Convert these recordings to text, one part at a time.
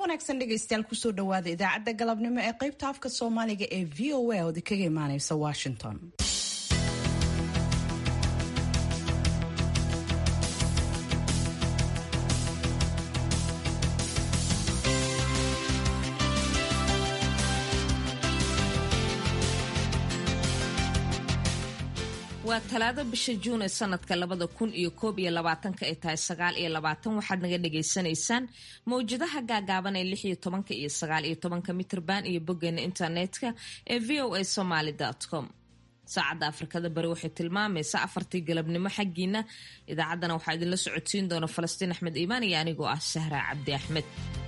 wanaagsan dhegaystayaal kusoo dhawaada idaacadda galabnimo ee qaybta afka soomaaliga ee v o a oodi kaga imaaneysa washington waa talaado bisha juun ee sanadka labada kun iyo koob iyo labaatanka ay tahay sagaal iyo labaatan waxaad naga dhagaysanaysaan mawjadaha gaagaaban ee lix iyo tobanka iyo sagaal iyo tobanka mitrban iyo boggeena internetka ee v o a somaly com saacadda afrikada bari waxay tilmaamaysaa afartii galabnimo xaggiina idaacaddana waxaa idinla socodsiin doona falastiin axmed iimaan iyo anigoo ah sahra cabdi axmed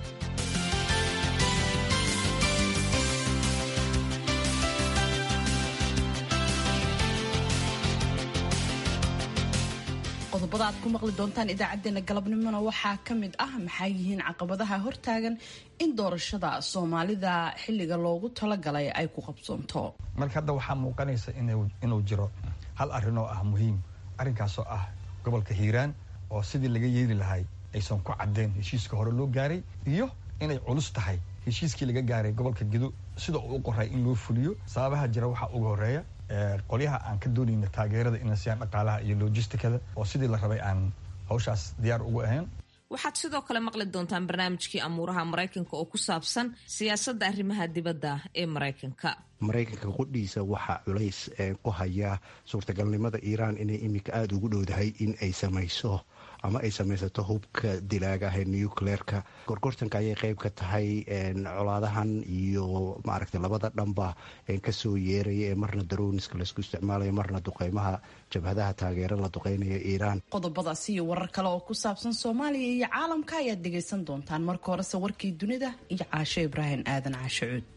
qodobada aad ku maqli doontaan idaacadeena galabnimona waxaa ka mid ah maxaa yihiin caqabadaha hortaagan in doorashada soomaalida xilliga loogu talagalay ay ku qabsoonto marka hadda waxaa muuqanaysa inuu jiro hal arrin oo ah muhiim arrinkaasoo ah gobolka hiiraan oo sidii laga yeeli lahay aysan ku caddeen heshiiska hore loo gaaray iyo inay culus tahay heshiiskii laga gaaray gobolka gedo sida uu u qoray in loo fuliyo sababaha jira waxaa ugu horeeya qolyaha aan ka doonayna taageerada inay siyaan dhaqaalaha iyo lojistikada oo sidii la rabay aan hawshaas diyaar ugu ahayn waxaad sidoo kale maqli doontaan barnaamijkii amuuraha maraykanka oo ku saabsan siyaasadda arrimaha dibadda ee maraykanka maraykanka qudhiisa waxaa culays ku haya suurtagalnimada iiraan inay iminka aada ugu dhowdahay in ay samayso ama ay samaysato hubka dilaaga ah ee nucleerka gorgortanka ayay qeyb ka tahay colaadahan iyo maaragta labada dhanba kasoo yeeraya ee marna daroniska laysku isticmaalayo marna duqeymaha jabhadaha taageero la duqeynaya iiraan qodobadaasi iyo warar kale oo ku saabsan soomaaliya iyo caalamka ayaad dhegaysan doontaan marka horese warkii dunida iyo caasho ibraahim aadan caasho cuud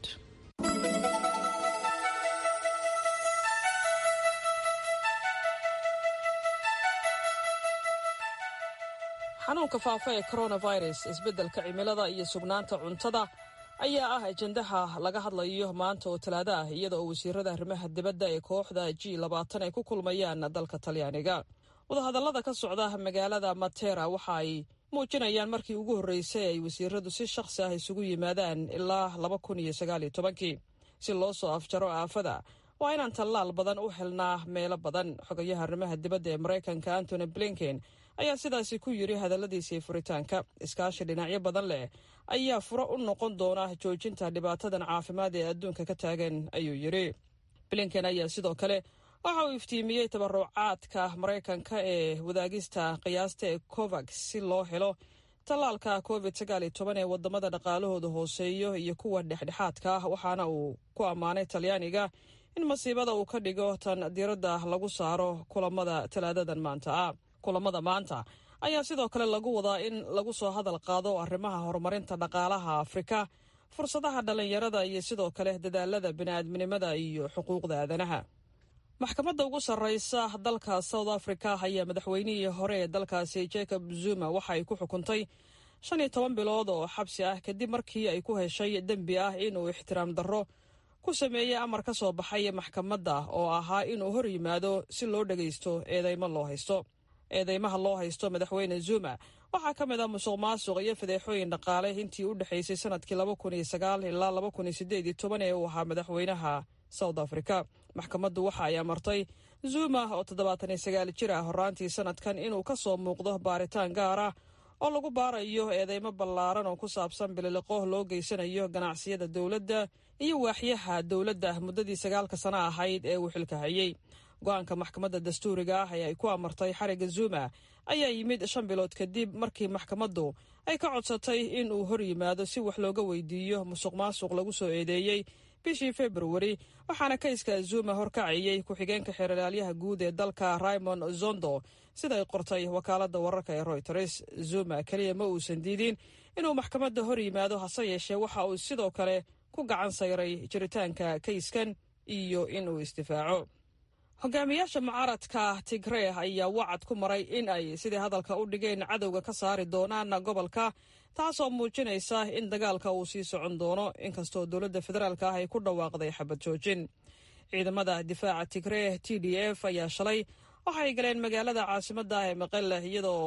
xanuunka faafa ee coronavirus isbeddelka cimilada iyo sugnaanta cuntada ayaa ah ajendaha laga hadlayo maanta oo talaado ah iyada oo wasiirada arrimaha dibadda ee kooxda g labaatan ay ku kulmayaan dalka talyaaniga wadahadallada ka socda magaalada matera waxa ay muujinayaan markii ugu horreysay ay wasiiradu si shakhsi ah isugu yimaadaan ilaa laba kun iyo sagaaliyo tobankii si loo soo afjaro aafada waa inaan tallaal badan u helnaa meelo badan xogayaha arrimaha dibadda ee maraykanka antony blinken ayaa sidaasi ku yidhi hadalladiisii furitaanka iskaashi dhinacyo badan leh ayaa furo u noqon doona joojinta dhibaatadan caafimaad ee adduunka ka taagan ayuu yidhi blinken ayaa sidoo kale waxa uu iftiimiyey tabarucaadka maraykanka ee wadaagista qiyaasta ee covax si loo helo tallaalka covid sagaaliyo toban ee wadamada dhaqaalahooda hooseeyo iyo kuwa dhexdhexaadka ah waxaana uu ku ammaanay talyaaniga in masiibada uu ka dhigo tan diiradda lagu saaro kulamada talaadadan maanta ah kulamada maanta ayaa sidoo kale lagu wadaa in lagu soo hadal qaado arrimaha horumarinta dhaqaalaha afrika fursadaha dhallinyarada iyo sidoo kale dadaalada bini'aadminimada iyo xuquuqda aadanaha maxkamadda ugu sarreysa dalka south africa ayaa madaxweynihii hore ee dalkaasi jacob zuma waxa ay ku xukuntay shan iyo toban bilood oo xabsi ah kadib markii ay ku heshay dembi ah inuu ixtiraam darro ku sameeyey amar ka soo baxay maxkamadda oo ahaa inuu hor yimaado si loo dhagaysto eedeymo loo haysto eedeymaha loo haysto madaxweyne zuma waxaa ka mid ah musuq maasuq iyo fadeexooyin dhaqaale intii u dhexaysay sanadkii laba kun iyo sagaal ilaa laba kun iyo sideed iyo toban ee uu ahaa madaxweynaha south africa maxkamaddu waxa ay amartay zuma oo toddobaatan iyo sagaal jir ah horaantii sanadkan inuu ka soo muuqdo baaritaan gaar ah oo lagu baarayo eedeymo ballaaran oo ku saabsan bililiqo loo geysanayo ganacsiyada dowladda iyo waaxyaha dowladda muddadii sagaalka sano ahayd ee uu xilka hayey go-aanka maxkamadda dastuuriga ah ee ay ku amartay xariga zuma ayaa yimid shan bilood kadib markii maxkamaddu ay ka codsatay in uu hor yimaado si wax looga weydiiyo musuq maasuq lagu soo eedeeyey bishii februari waxaana kayska zuma horkacayey ku-xigeenka xeeralaalyaha guud ee dalka raymond zondo sida ay qortay wakaaladda wararka ee royters zuma keliya ma uusan diidin inuu maxkamadda hor yimaado hase yeeshee waxa uu sidoo kale ku gacan sayray jiritaanka kayskan iyo inuu isdifaaco hogaamiyaasha mucaaradka tigree ayaa wacad ku maray in ay sidii hadalka u dhigeen cadowga ka saari doonaan gobolka taasoo muujinaysa in dagaalka uu sii socon doono inkastoo dowladda federaalk ah ay ku dhawaaqday xabad joojin ciidamada difaaca tigree t d f ayaa shalay waxay galeen magaalada caasimadda ah ee maqelle iyadoo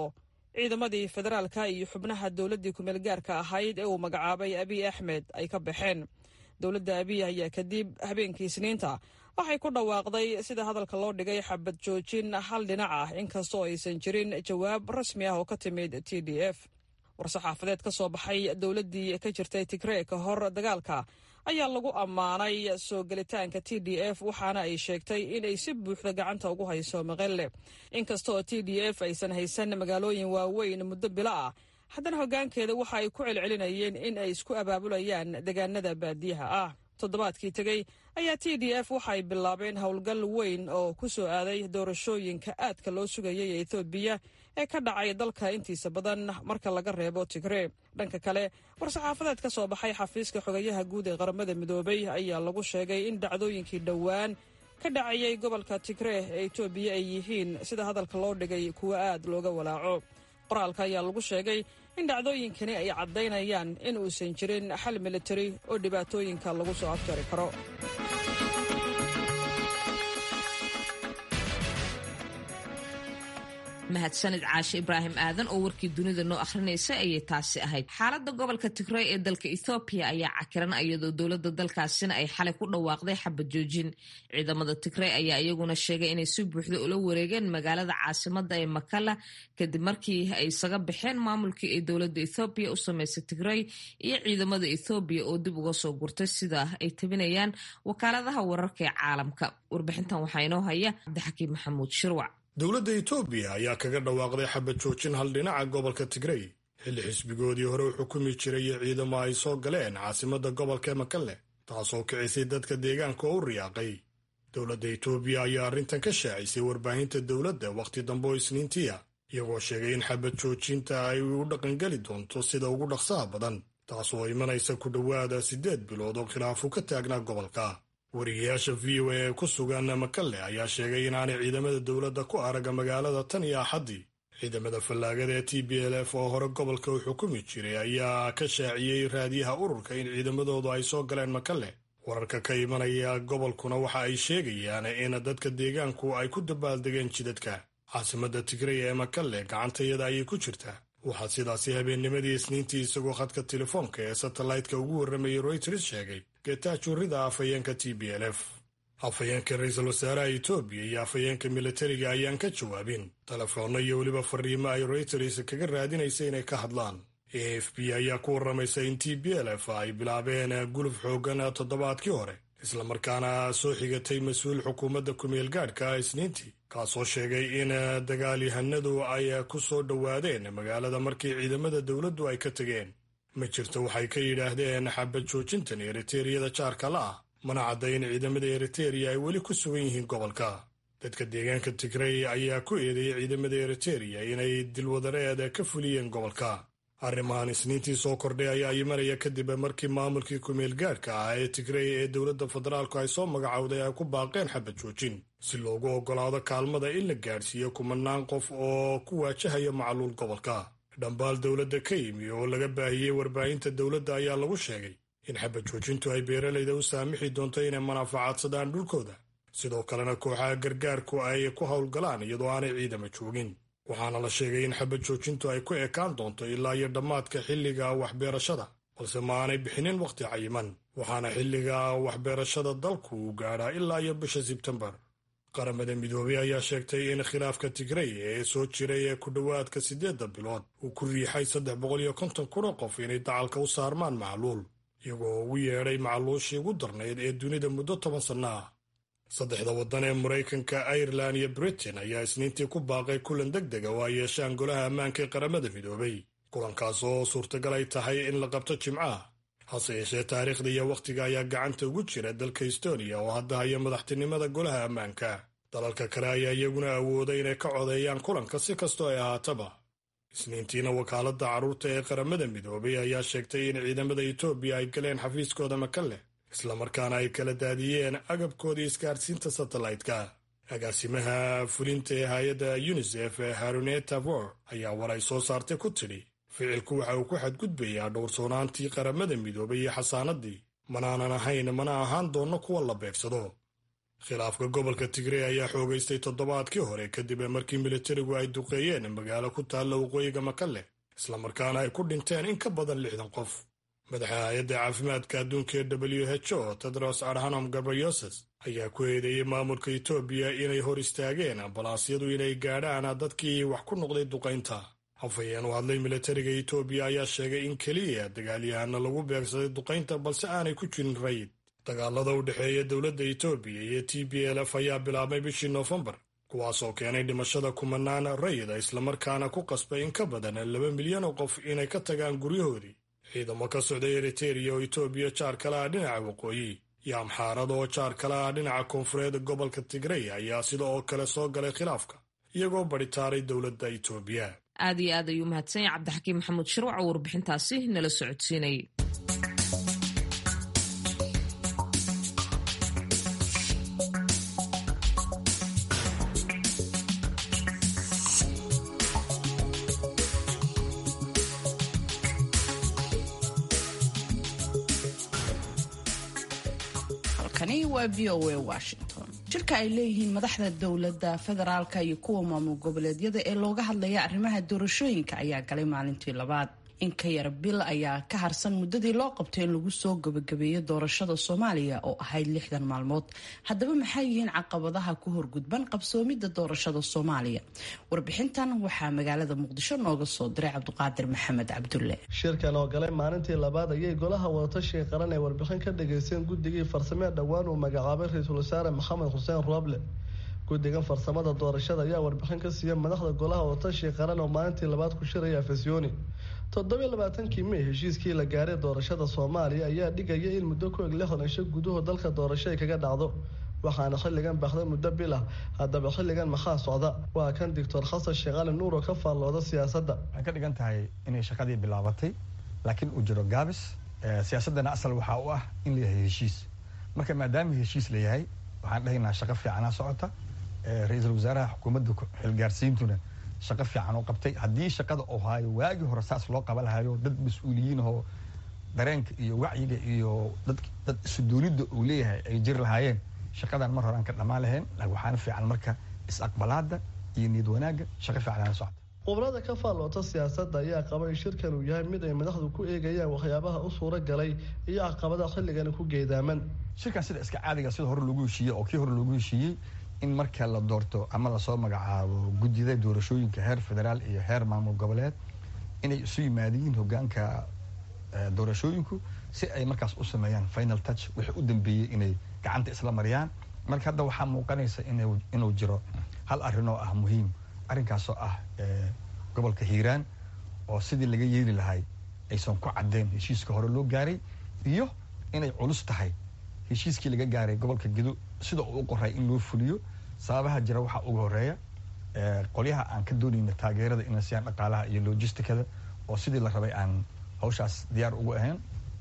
ciidamadii federaalka iyo xubnaha dowladdii kumeelgaarka ahayd ee uu magacaabay abiy axmed ay ka baxeen dowladda abiy ayaa kadib habeenkii isniinta waxay ku dhawaaqday sida hadalka loo dhigay xabad joojin hal dhinac ah inkastoo aysan jirin jawaab rasmi ah oo ka timid t d f war-saxaafadeed ka soo baxay dowladdii ka jirtay tigree ka hor dagaalka ayaa lagu ammaanay soo gelitaanka t d f waxaana ay sheegtay inay si buuxda gacanta ugu hayso maqelle inkastaoo t d f aysan haysan magaalooyin waaweyn muddo bilo ah haddana hoggaankeeda waxa ay ku celcelinayeen in ay isku abaabulayaan deegaanada baadiyaha ah toddobaadkii tegey ayaa t d f waxay bilaabeen howlgal weyn oo ku soo aaday doorashooyinka aadka loo sugayay ee ethoobiya ee ka dhacay dalka intiisa badan marka laga reebo tigree dhanka kale war-saxaafadeed ka soo baxay xafiiska xogayaha guud ee qaramada midoobay ayaa lagu sheegay in dhacdooyinkii dhowaan ka dhacayay gobolka tigree ee etoobiya ay yihiin sida hadalka loo dhigay kuwo aad looga walaaco qoraalka ayaa lagu sheegay in dhacdooyinkani ay caddaynayaan in uusan jirin xal militari oo dhibaatooyinka lagu soo afjari karo mahadsanid caashe ibraahim aadan oo warkii dunida noo akhrinaysa ayay taasi ahayd xaaladda gobolka tigrey ee dalka ethoobiya ayaa cakiran iyadoo dowladda dalkaasina ay xalay ku dhawaaqday xabad joojin ciidamada tigrey ayaa iyaguna sheegay inay si buuxda ula wareegeen magaalada caasimada ee makala kadib markii ay isaga baxeen maamulkii ay dowladda ethoobiya u sameysay tigrey iyo ciidamada ethoobiya oo dib uga soo gurtay sida ay tabinayaan wakaaladaha wararka ee caalamka warbixintan waxaa inoo haya cabdixakiim maxamuud shirwac dowladda etoobiya ayaa kaga dhawaaqday xabad joojin hal dhinaca gobolka tigrey xilli xisbigoodii hore u xukumi jiray ciidamo ay soo galeen caasimadda gobolka makalle taasoo kicisay dadka deegaanka oo u riyaaqay dowladda etoobiya ayaa arrintan ka shaacisay warbaahinta dowladda wakhti dambe oo isniintiya iyagoo sheegay in xabad joojinta ay u dhaqangeli doonto sida ugu dhaqsaha badan taasoo imanaysa ku dhowaada siddeed bilood oo khilaafu ka taagnaa gobolka wariyayaasha v o a ee ku sugan makalle ayaa sheegay inaanay ciidamada dowladda ku araga magaalada tan iyo axaddii ciidamada fallaagada ee t b l f oo hore gobolka u xukumi jiray ayaa ka shaaciyey raadiyaha ururka in ciidamadoodu ay soo galeen makalle wararka ka imanaya gobolkuna waxa ay sheegayaan in dadka deegaanku ay ku dabaaldegeen jidadka caasimadda tigrey ee makalle gacantayada ayay ku jirtaa waxaa sidaasi habeennimadii isniintii isagoo khadka telefoonka ee satellaytka ugu warramayay royters sheegay geetaajurrida afhayeenka t b l f afhayeenka ra-iisul wasaaraha etoobiya iyo afhayeenka militariga ayaan ka jawaabin telefoonno iyo weliba fariimo ay royters kaga raadinaysa inay ka hadlaan a f b ayaa ku warramaysa in t b l f ay bilaabeen guluf xooggan toddobaadkii hore islamarkaana soo xigatay mas-uul xukuumadda kumeel gaadhka isniintii kaasoo sheegay in dagaalyahanadu ay ku soo dhowaadeen magaalada markii ciidamada dowladdu ay ka tegeen ma jirto waxay ka yidhaahdeen xabad joojintan eriteriyada jaarka la ah mana cadda in ciidamada eritereya ay weli ku sugan yihiin gobolka dadka deegaanka tigrey ayaa ku eedeeyey ciidamada eritereya inay dilwadareed ka fuliyeen gobolka arrimahan isniintii soo kordhay ayaa imanaya kadib markii maamulkii kumeel gaadhka ah ee tigrey ee dowladda federaalku ay soo magacowday ay ku baaqeen xabad joojin si loogu oggolaado kaalmada in la gaadhsiiyo kumanaan qof oo ku waajahaya macluul gobolka dhambaal dowladda ka yimi oo laga baahiyey warbaahinta dowladda ayaa lagu sheegay in xabad joojintu ay beeralayda u saamixi doonto inay manaafacaadsadaan dhulkooda sidoo kalena kooxaha gargaarku ay ku howlgalaan iyadoo aanay ciidama joogin waxaana la sheegay in xabad joojintu ay ku ekaan doonto ilaa iyo dhammaadka xilliga waxbeerashada balse ma aanay bixinin wakhti cayiman waxaana xilliga waxbeerashada dalku uu gaadhaa ilaa iyo bisha sebtembar qaramada midoobey ayaa sheegtay in khilaafka tigrey ee soo jiray ee ku dhowaadka siddeedda bilood uu ku riixay saddex boqol iyo konton kuna qof inay dacalka u saarmaan macluul iyagoo ugu yeedhay macluushii ugu darnayd ee dunida muddo toban sanno ah saddexda waddan ee maraykanka irelan iyo britain ayaa isniintii ku baaqay kulan deg dega oo ay yeeshaan golaha ammaanka ee qaramada midoobay kulankaas oo suurtagal ay tahay in la qabto jimcaha hase yeeshee taariikhda iyo wakhtiga ayaa gacanta ugu jira dalka estonia oo hadda haya madaxtinimada golaha ammaanka dalalka kale ayaa iyaguna awooday inay ka codeeyaan kulanka si kastoo ay ahaataba isniintiina wakaaladda carruurta ee qaramada midoobay ayaa sheegtay in ciidamada etoobiya ay galeen xafiiskooda makalle islamarkaana ay kala daadiyeen agabkoodii isgaarsiinta satellaytka agaasimaha fulinta ee hay-adda yunisef ee haruneta vor ayaa war ay soo saartay ku tidhi ficilku waxa uu ku xadgudbayaa dhowrsoonaantii qaramada midoobay iyo xasaanadii manaanan ahayn mana ahaan doonno kuwa la beegsado khilaafka gobolka tigrey ayaa xoogaystay toddobaadkii hore kadib markii militarigu ay duqeeyeen magaalo ku taalla waqooyiga makalle islamarkaana ay ku dhinteen in ka badan lixdan qof madaxa hay-adda caafimaadka adduunka ee w h o tedros adhanom gabriyoses ayaa ku eedeeyey maamulka etoobiya inay hor istaageen ambalaasyadu inay gaadhaan dadkii wax ku noqday duqaynta hafayeen u hadlay militariga etoobiya ayaa sheegay in keliya dagaalyahana lagu beegsaday duqaynta balse aanay ku jirin rayid dagaalada u dhexeeya dowladda etoobiya iyo t b l f ayaa bilaabmay bishii noofembar kuwaasoo keenay dhimashada kumanaan rayida islamarkaana ku qasbay in ka badan laba milyan oo qof inay ka tagaan guryahoodii ciidamo ka socday eriteria oo etoobiya jaar kale ah dhinaca waqooyi iyo amxaarada oo jaar kale ah dhinaca koonfureed gobolka tigrey ayaa sida oo kale soo galay khilaafka iyagoo badhitaaray dowladda etoobiya aad iyo aad ayuu mahadsan yahay cabdixakiim maxamuud shirwac oo warbixintaasi nala socodsiinayay halkani waa v o a washington jirka ay leeyihiin madaxda dowladda federaalka iyo kuwa maamul goboleedyada ee looga hadlaya arrimaha doorashooyinka ayaa galay maalintii labaad in ka yar bil ayaa ka harsan muddadii loo qabtay in lagu soo gabagabeeyo doorashada soomaaliya oo ahayd lixdan maalmood haddaba maxay yihiin caqabadaha ku horgudban qabsoomidda doorashada soomaaliya warbixintan waxaa magaalada muqdisho nooga soo diray cabduqaadir maxamed cabdulle shirkan oo galay maalintii labaad ayay golaha wadatashiga qaran ee warbixin ka dhageysteen guddigii farsamee dhowaan uu magacaabay ra-iisul wasaare maxamed xuseen rooble guddigan farsamada doorashada ayaa warbixin ka siiya madaxda golaha wadatashiga qaran oo maalintii labaad ku shiraya afasyooni toddobiyo labaatankii mey heshiiskii la gaaray doorashada soomaaliya ayaa dhigaya in muddo ku eg lixdan isho gudaho dalka doorasho ay kaga dhacdo waxaana xilligan baxda muddo bil ah haddaba xilligan maxaa socda waa kan doctor xasan sheekh cali nuur oo ka faallooda siyaasadda waxay ka dhigan tahay inay shaqadii bilaabatay laakiin uu jiro gaabis siyaasaddana asal waxaa u ah in la yahay heshiis marka maadaama heshiis la yahay waxaan dhahaynaa shaqo fiicanaa socota ra-iisul wasaaraha xukuumadda xilgaarsiintuna shaqo fiican oo qabtay haddii shaqada uu haayo waagii hore saas loo qaba lahayo dad mas-uuliyiin oo dareenka iyo wacyiga iyo dad isudoonidda uu leeyahay ay jiri lahaayeen shaqadan mar hore aan ka dhammaan lahayn waxaana fiican marka is-aqbalaada iyo niyad wanaagga shaqo fiicanana socota khubrada ka faalloota siyaasadda ayaa qaba in shirkan uu yahay mid ay madaxdu ku eegayaan waxyaabaha u suura galay iyo caqabadaha xilligani ku geedaaman shirkan sida iska caadiga sida hore loogu heshiiyey oo kii hore loogu heshiiyey in marka la doorto ama lasoo magacaabo guddida doorashooyinka heer federaal iyo heer maamul goboleed inay isu yimaadiyiin hogaanka doorashooyinku si ay markaas u sameeyaan final touch wixii u dambeeyey inay gacanta isla mariyaan marka hadda waxaa muuqanaysa inuu jiro hal arrin oo ah muhiim arrinkaasoo ah gobolka hiiraan oo sidii laga yeeli lahay aysan ku caddeyn heshiiska hore loo gaaray iyo inay culus tahay heshiiskii laga gaaray gobolka gedo sida uu u qoray in loo fuliyo sababaha jira waxaa uga horeeya qolyaha aan ka doonayna taageerada inay siiyaan dhaqaalaha iyo logisticada oo sidii la rabay aan hawshaas diyaar ugu ahayn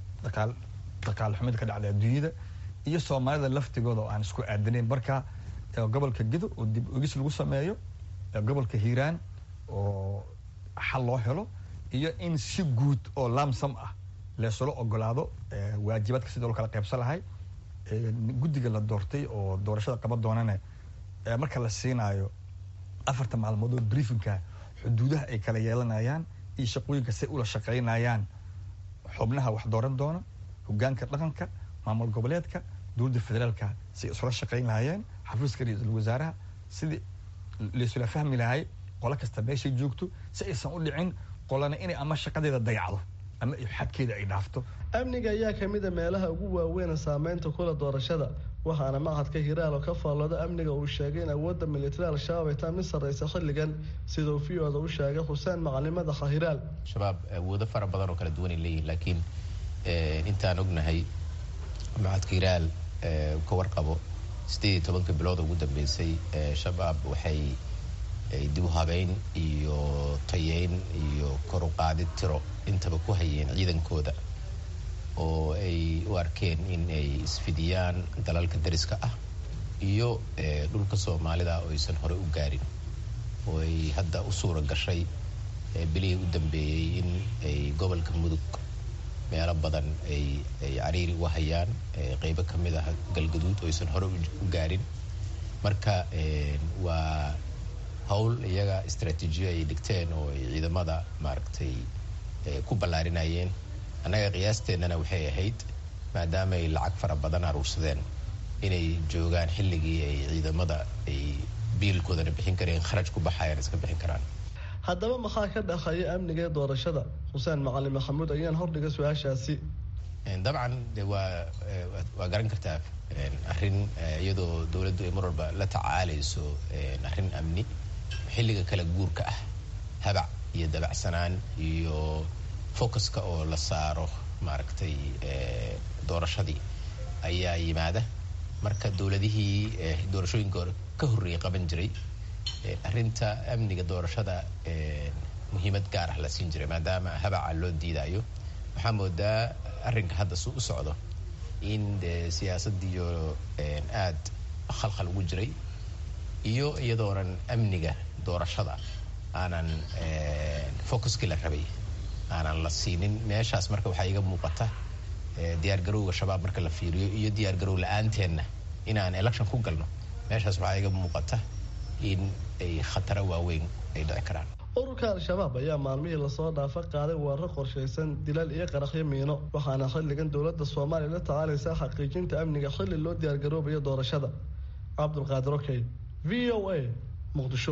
dhaqaal xumida ka dhacda adduunyada iyo soomaalida laftigooda oo aan isku aadanayn marka gobolka gedo oo dib ogis lagu sameeyo gobolka hiiraan oo xal loo helo iyo in si guud oo lamsam ah leesula ogolaado waajibaadka sidii loo kala qaybsan lahay guddiga la doortay oo doorashada qaban doonana marka la siinaayo afarta maalmood oo briefinka xuduudaha ay kala yeelanayaan iyo shaqooyinka say ula shaqaynayaan xubnaha wax dooran doona hogaanka dhaqanka maamul goboleedka dowladda federaalka say isula shaqayn lahaayeen xafiiska ra-iisul wasaaraha sidii laisula fahmi lahay qolo kasta meeshay joogto si aysan u dhicin qolana inay ama shaqadeeda dayacdo ama xadkeeda ay dhaafto amniga ayaa ka mid a meelaha ugu waaweyn saameynta kula doorashada waxaana maqhadka hiraal oo ka faallooda amniga uu sheegay in awoodda militari al-shabaab ay taa mid sarreysa xilligan sida uu v oda u sheegay xuseen macalimmada khahiraal shabaab awoodo fara badan oo kala duwan ay leeyihin laakiin intaan ognahay maqhadka hiraal ka warqabo sideed iyo tobanka bilood ugu dambeysay shabaab waxay dib u habeyn iyo tayeyn iyo kor u qaadid tiro intaba ku hayeen ciidankooda oo ay u arkeen in ay isfidiyaan dalalka dariska ah iyo dhulka soomaalida oo aysan hore u gaarin oo ay hadda u suura gashay bilihii u dambeeyey in ay gobolka mudug meelo badan ay ay cariiri u hayaan qeybo ka mid ah galgaduud oo aysan hore u gaarin marka waa howl iyaga istraatiijiyo ay dhigteen oo ay ciidamada maaragtay ku ballaarinayeen annaga qiyaasteennana waxay ahayd maadaama ay lacag fara badan aruursadeen inay joogaan xilligii ay ciidamada ay biilkoodana bixin kareen kharaj ku baxayaan iska bixin karaan haddaba maxaa ka dhaqaya amniga ee doorashada xuseen macalin maxamuud ayaan hordhiga su-aashaasi dabcan de waa waa garan kartaa arrin iyadoo dowladdu ay mar walba la tacaalayso arrin amni xilliga kala guurka ah habac iyo dabacsanaan iyo focuska oo la saaro maaragtay doorashadii ayaa yimaada marka dowladihii doorashooyinka ka horreeyay qaban jiray arrinta amniga doorashada muhiimad gaar ah la siin jiray maadaama habaca loo diidayo waxaa moodaa arrinka hadda su u socdo in de siyaasadiyo aad khalkhal ugu jiray iyo iyadoonan amniga doorashada aanan focuskii la rabay aanan la siinin meeshaas marka waxaa iga muuqata diyaargarowga shabaab marka la fiiriyo iyo diyaargarow la-aanteenna inaan election ku galno meeshaas waxaa iga muuqata in ay khataro waaweyn ay dhici karaan ururka al-shabaab ayaa maalmihii lasoo dhaafa qaaday weerar qorshaysan dilal iyo qaraxyo miino waxaana xilligan dowladda soomaaliya la tacaalaysaa xaqiijinta amniga xilli loo diyaargaroobayo doorashada cabdulqaadir okey v o a muqdisho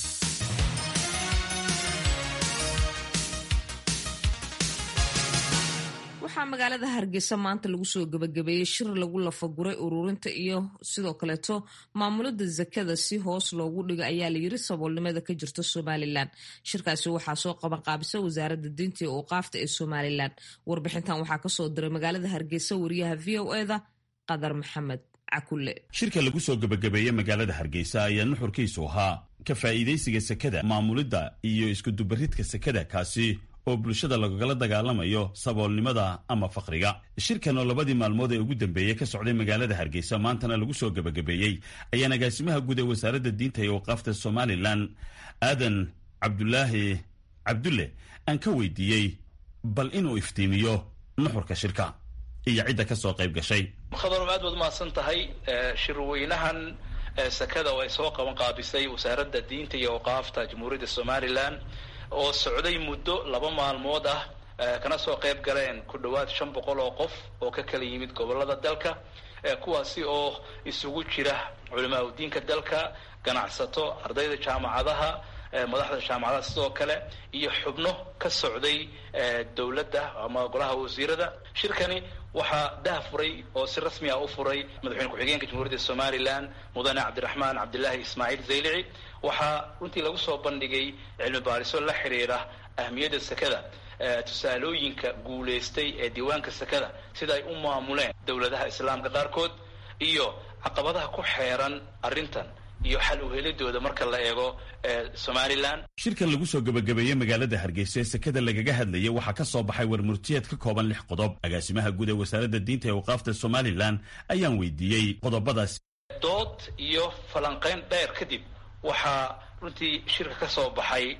waxaa magaalada hargeysa maanta lagu soo gabagabeeyey shir lagu lafaguray ururinta iyo sidoo kaleeto maamulada zakada si hoos loogu dhigo ayaa layiri saboolnimada ka jirta somalilan shirkaasi waxaa soo qabanqaabisa wasaaradda diinta iyo uuqaafta ee somalilan warbixintan waxaa kasoo diray magaalada hargeysa wariyaha v o eda qadar maxamed cakule shirka lagu soo gabagabeeyey magaalada hargeysa ayaa nuxurkiisu ahaa ka faa'iidaysiga sekada maamulidda iyo iskudubaridka sekada kaasi oo bulshada lagala dagaalamayo saboolnimada ama faqriga shirkan oo labadii maalmood ee ugu dambeeyey ka socday magaalada hargeysa maantana lagu soo gebagabeeyey ayaa agaasimaha guud ee wasaaradda diinta iyo waqaafta somalilan aadan cabdulaahi cabdulle aan ka weydiiyey bal inuu iftiimiyo nuxurka shirka iyo cidda ka soo qayb gashay khadarow aad baad umahadsan tahay shirweynahan sekada oo ay soo qaban qaabisay wasaaradda diinta iyo waqaafta jamhuuriyadda somalilan oo socday muddo laba maalmood ah kana soo qayb galeen ku dhowaad shan boqol oo qof oo ka kala yimid gobolada dalka kuwaasi oo isugu jira culimaa udiinka dalka ganacsato ardayda jaamacadaha madaxda jaamacadaha sidoo kale iyo xubno ka socday dowladda ama golaha wasiirada shirkani waxaa dah furay oo si rasmi ah u furay madaxweyne ku-xigeenka jamhuuriyadda somalilan mudane cabdiraxmaan cabdilaahi ismaaciil zaylici waxaa runtii lagu soo bandhigay cilmi baariso la xidhiira ahmiyadda sekada tusaalooyinka guulaystay ee diiwaanka sekada sida ay u maamuleen dowladaha islaamka qaarkood iyo caqabadaha ku xeeran arrintan iyo xal uhelidooda marka la eego somalilan shirkan lagu soo gebagabeeyey magaalada hargeysa ee sekada lagaga hadlayay waxaa ka soo baxay warmurtiyeed ka kooban lix qodob agaasimaha guud ee wasaaradda diinta ee waqaafta somalilan ayaan weydiiyey qodobadaas dood iyo falanqayn dheer kadib waxaa runtii shirka ka soo baxay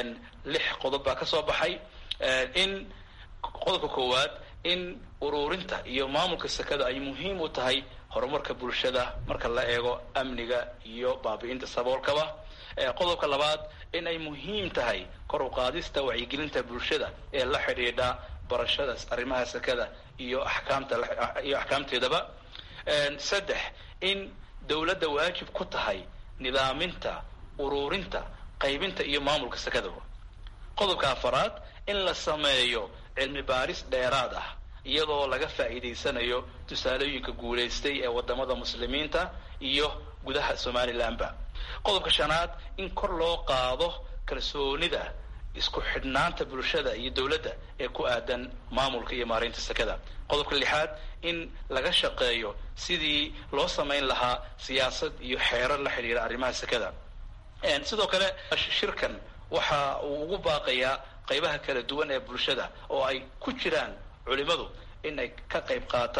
lix qodob baa ka soo baxay in qodobka koowaad in ururinta iyo maamulka sekada ay muhiim u tahay horumarka bulshada marka la eego amniga iyo baabi'inta saboolkaba qodobka labaad in ay muhiim tahay kor u qaadista wacyigelinta bulshada ee la xidhiidha barashada arrimaha sekada iyo axkaamta iyo axkaamteedaba saddex in dowladda waajib ku tahay nidaaminta ururinta qaybinta iyo maamulka sekada qodobka afaraad in la sameeyo cilmi baaris dheeraad ah iyadoo laga faa'iidaysanayo tusaalooyinka guulaystay ee wadamada muslimiinta iyo gudaha somalilanba qodobka shanaad in kor loo qaado kalsoonida isku xidhnaanta bulshada iyo dowladda ee ku aadan maamulka iyo maareynta sekada qodobka lixaad in laga shaqeeyo sidii loo samayn lahaa siyaasad iyo xeerar la xidhiira arrimaha sekada sidoo kale shirkan waxa uu ugu baaqayaa qaybaha kala duwan ee bulshada oo ay ku jiraan culimadu in ay ka qayb qaataan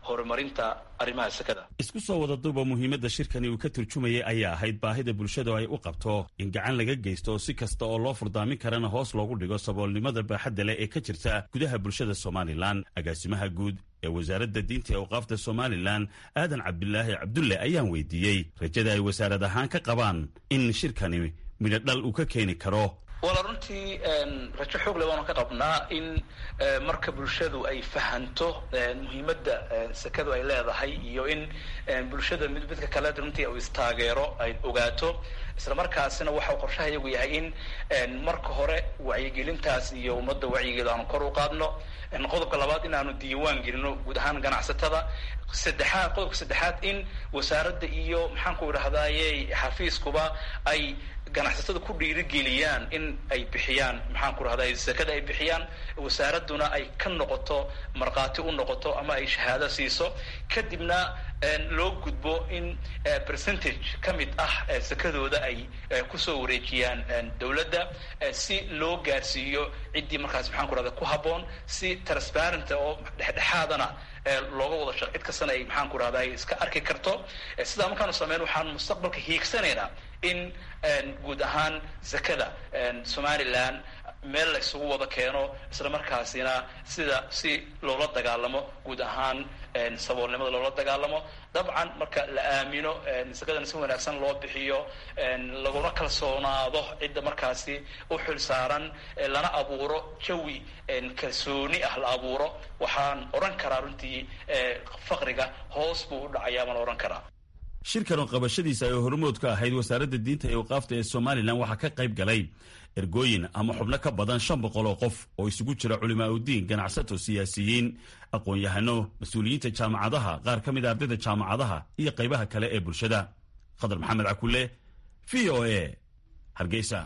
horumarinta arrimaha sekada isku soo wada duuba muhiimadda shirkani uu ka turjumayay ayaa ahayd baahida bulshadu ay u qabto in gacan laga geysto si kasta oo loo furdaamin karana hoos loogu dhigo saboolnimada baaxadda leh ee ka jirta gudaha bulshada somalilan agaasimaha guud ee wasaaradda diinta ee awqaafta somalilan aadan cabdilaahi cabdulle ayaan weydiiyey rajada ay wasaarad ahaan ka qabaan in shirkani midho dhal uu ka keeni karo wala runtii rajo xoog le waanu ka qabnaa in marka bulshadu ay fahanto muhiimadda sekadu ay leedahay iyo in bulshada mid midka kale runtii uu istaageero ay ogaato isla markaasina waxau qorshaha iyagu yahay in marka hore wacyigelintaas iyo ummadda wacyigeeda aanu kor u qaadno qodobka labaad in aanu diiwaan gelino guud ahaan ganacsatada saddexaad qodobka saddexaad in wasaaradda iyo maxaan ku idhahdaye xafiiskuba ay ganacsatada ku dhiirigeliyaan in ay bixiyaan maxaan ku rahday sekada ay bixiyaan wasaaraduna ay ka noqoto markhaati u noqoto ama ay shahaado siiso kadibna loo gudbo in percentage ka mid ah sekadooda ay kusoo wareejiyaan dowladda si loo gaarsiiyo ciddii markaas maxaan ku rahda ku habboon si transparent oo dhexdhexaadana looga wada shaq cid kastana ay maxaan ku rahda iska arki karto sidaa markaanu sameyn waxaan mustaqbalka hiigsanaynaa in guud ahaan sekada somalilan meel la isugu wada keeno isla markaasina sida si loola dagaalamo guud ahaan saboolnimada loola dagaalamo dabcan marka la aamino sekadana si wanaagsan loo bixiyo laguna kalsoonaado cidda markaasi u xil saaran lana abuuro jawi kalsooni ah la abuuro waxaan odhan karaa runtii faqriga hoos buu u dhacayaa baan odhan karaa shirkan oo qabashadiisa ay hormood ka ahayd wasaaradda diinta ee waqaafta ee somalilan waxaa ka qayb galay ergooyin ama xubno ka badan shan boqol oo qof oo isugu jira culimaa udiin ganacsato siyaasiyiin aqoon-yahano mas-uuliyiinta jaamacadaha qaar ka mid a ardayda jaamacadaha iyo qaybaha kale ee bulshada khadar maxamed cakule v o a hargeysa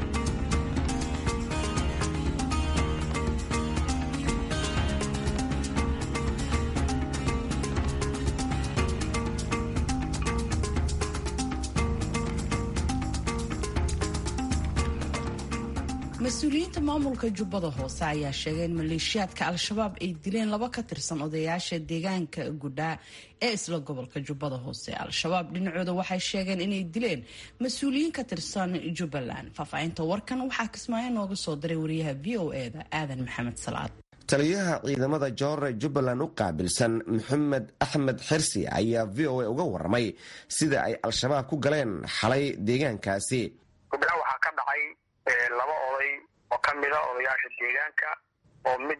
mas-uuliyiinta maamulka jubbada hoose ayaa sheegay in maleeshiyaadka al-shabaab ay dileen laba ka tirsan odayaasha deegaanka gudhaa ee isla gobolka jubbada hoose al-shabaab dhinacooda waxay sheegeen inay dileen mas-uuliyiin ka tirsan jubbaland faahfaahinta warkan waxaa kismaayo nooga soo diray wariyaha v o eda aadan maxamed salaad taliyaha ciidamada joore jubbaland u qaabilsan maxamed axmed xirsi ayaa v o a uga waramay sida ay al-shabaab ku galeen xalay deegaankaasi laba oday oo ka mida odayaasha deegaanka oo mid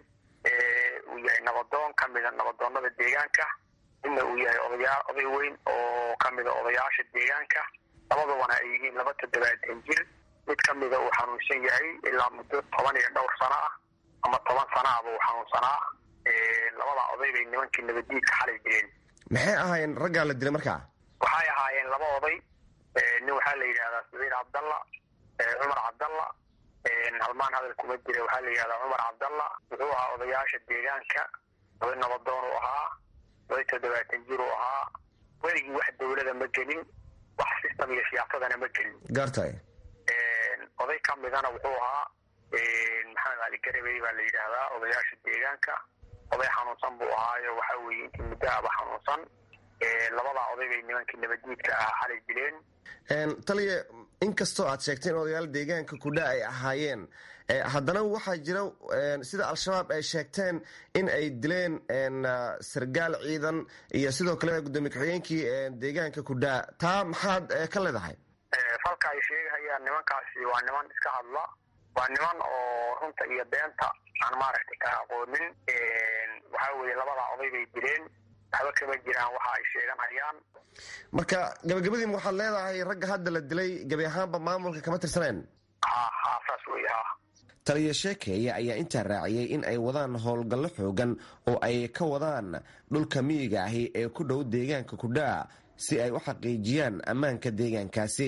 uu yahay nabadoon ka mida nabadoonada deegaanka midna uu yahay odayaa oday weyn oo ka mida odayaasha deegaanka labadubana ay yihiin laba toddobaatan jir mid ka mida uu xanuunsan yahay ilaa muddo toban iyo dhowr sano ah ama toban sana ahba uu xanuunsanaa labadaa oday bay nimankii nabadiidka xalay dileen maxay ahaayeen raggaa la dilay markaa waxay ahaayeen laba oday nin waxaa la yidhahdaa sabiir cabdalla cumar cabdalla halmaan hadal kuma jira waxaa la yidhahdaa cumar cabdalla wuxuu ahaa odayaasha deegaanka oday nabadoon uu ahaa oday toddobaatan jir uu ahaa weligii wax dawlada ma gelin wax system iyo siyaasadana ma gelin gaartay oday ka midana wuxuu ahaa maxamed cali garabey baa la yidhaahdaa odayaasha deegaanka oday xanuunsan buu ahaayo waxaa weeye intii muddaaba xanuunsan labadaa oday bay nimankii nabadiidka ahaa xalay dileen taliya inkastoo aad sheegteen odayaal deegaanka kudha ay ahaayeen haddana waxaa jira sida al-shabaab ay sheegteen in ay dileen sargaal ciidan iyo sidoo kale gudoomiye ku-xigeenkii deegaanka kudha taa maxaad ka leedahay falka ay sheegahayaan nimankaasi waa niman iska hadla waa niman oo runta iyo beenta aan maaragtay ka aqoonin waxaa weeye labadaa oday bay dileen waxba kama jiraan waxa ay sheeganayaan marka gabagabadiim waxaad leedahay ragga hadda la dilay gebi ahaanba maamulka kama tirsaneen ha ha saas wey ha taliya sheekeeye ayaa intaa raaciyey in ay wadaan howlgallo xoogan oo ay ka wadaan dhulka miyiga ahi ee ku dhow deegaanka kudhaa si ay u xaqiijiyaan ammaanka deegaankaasi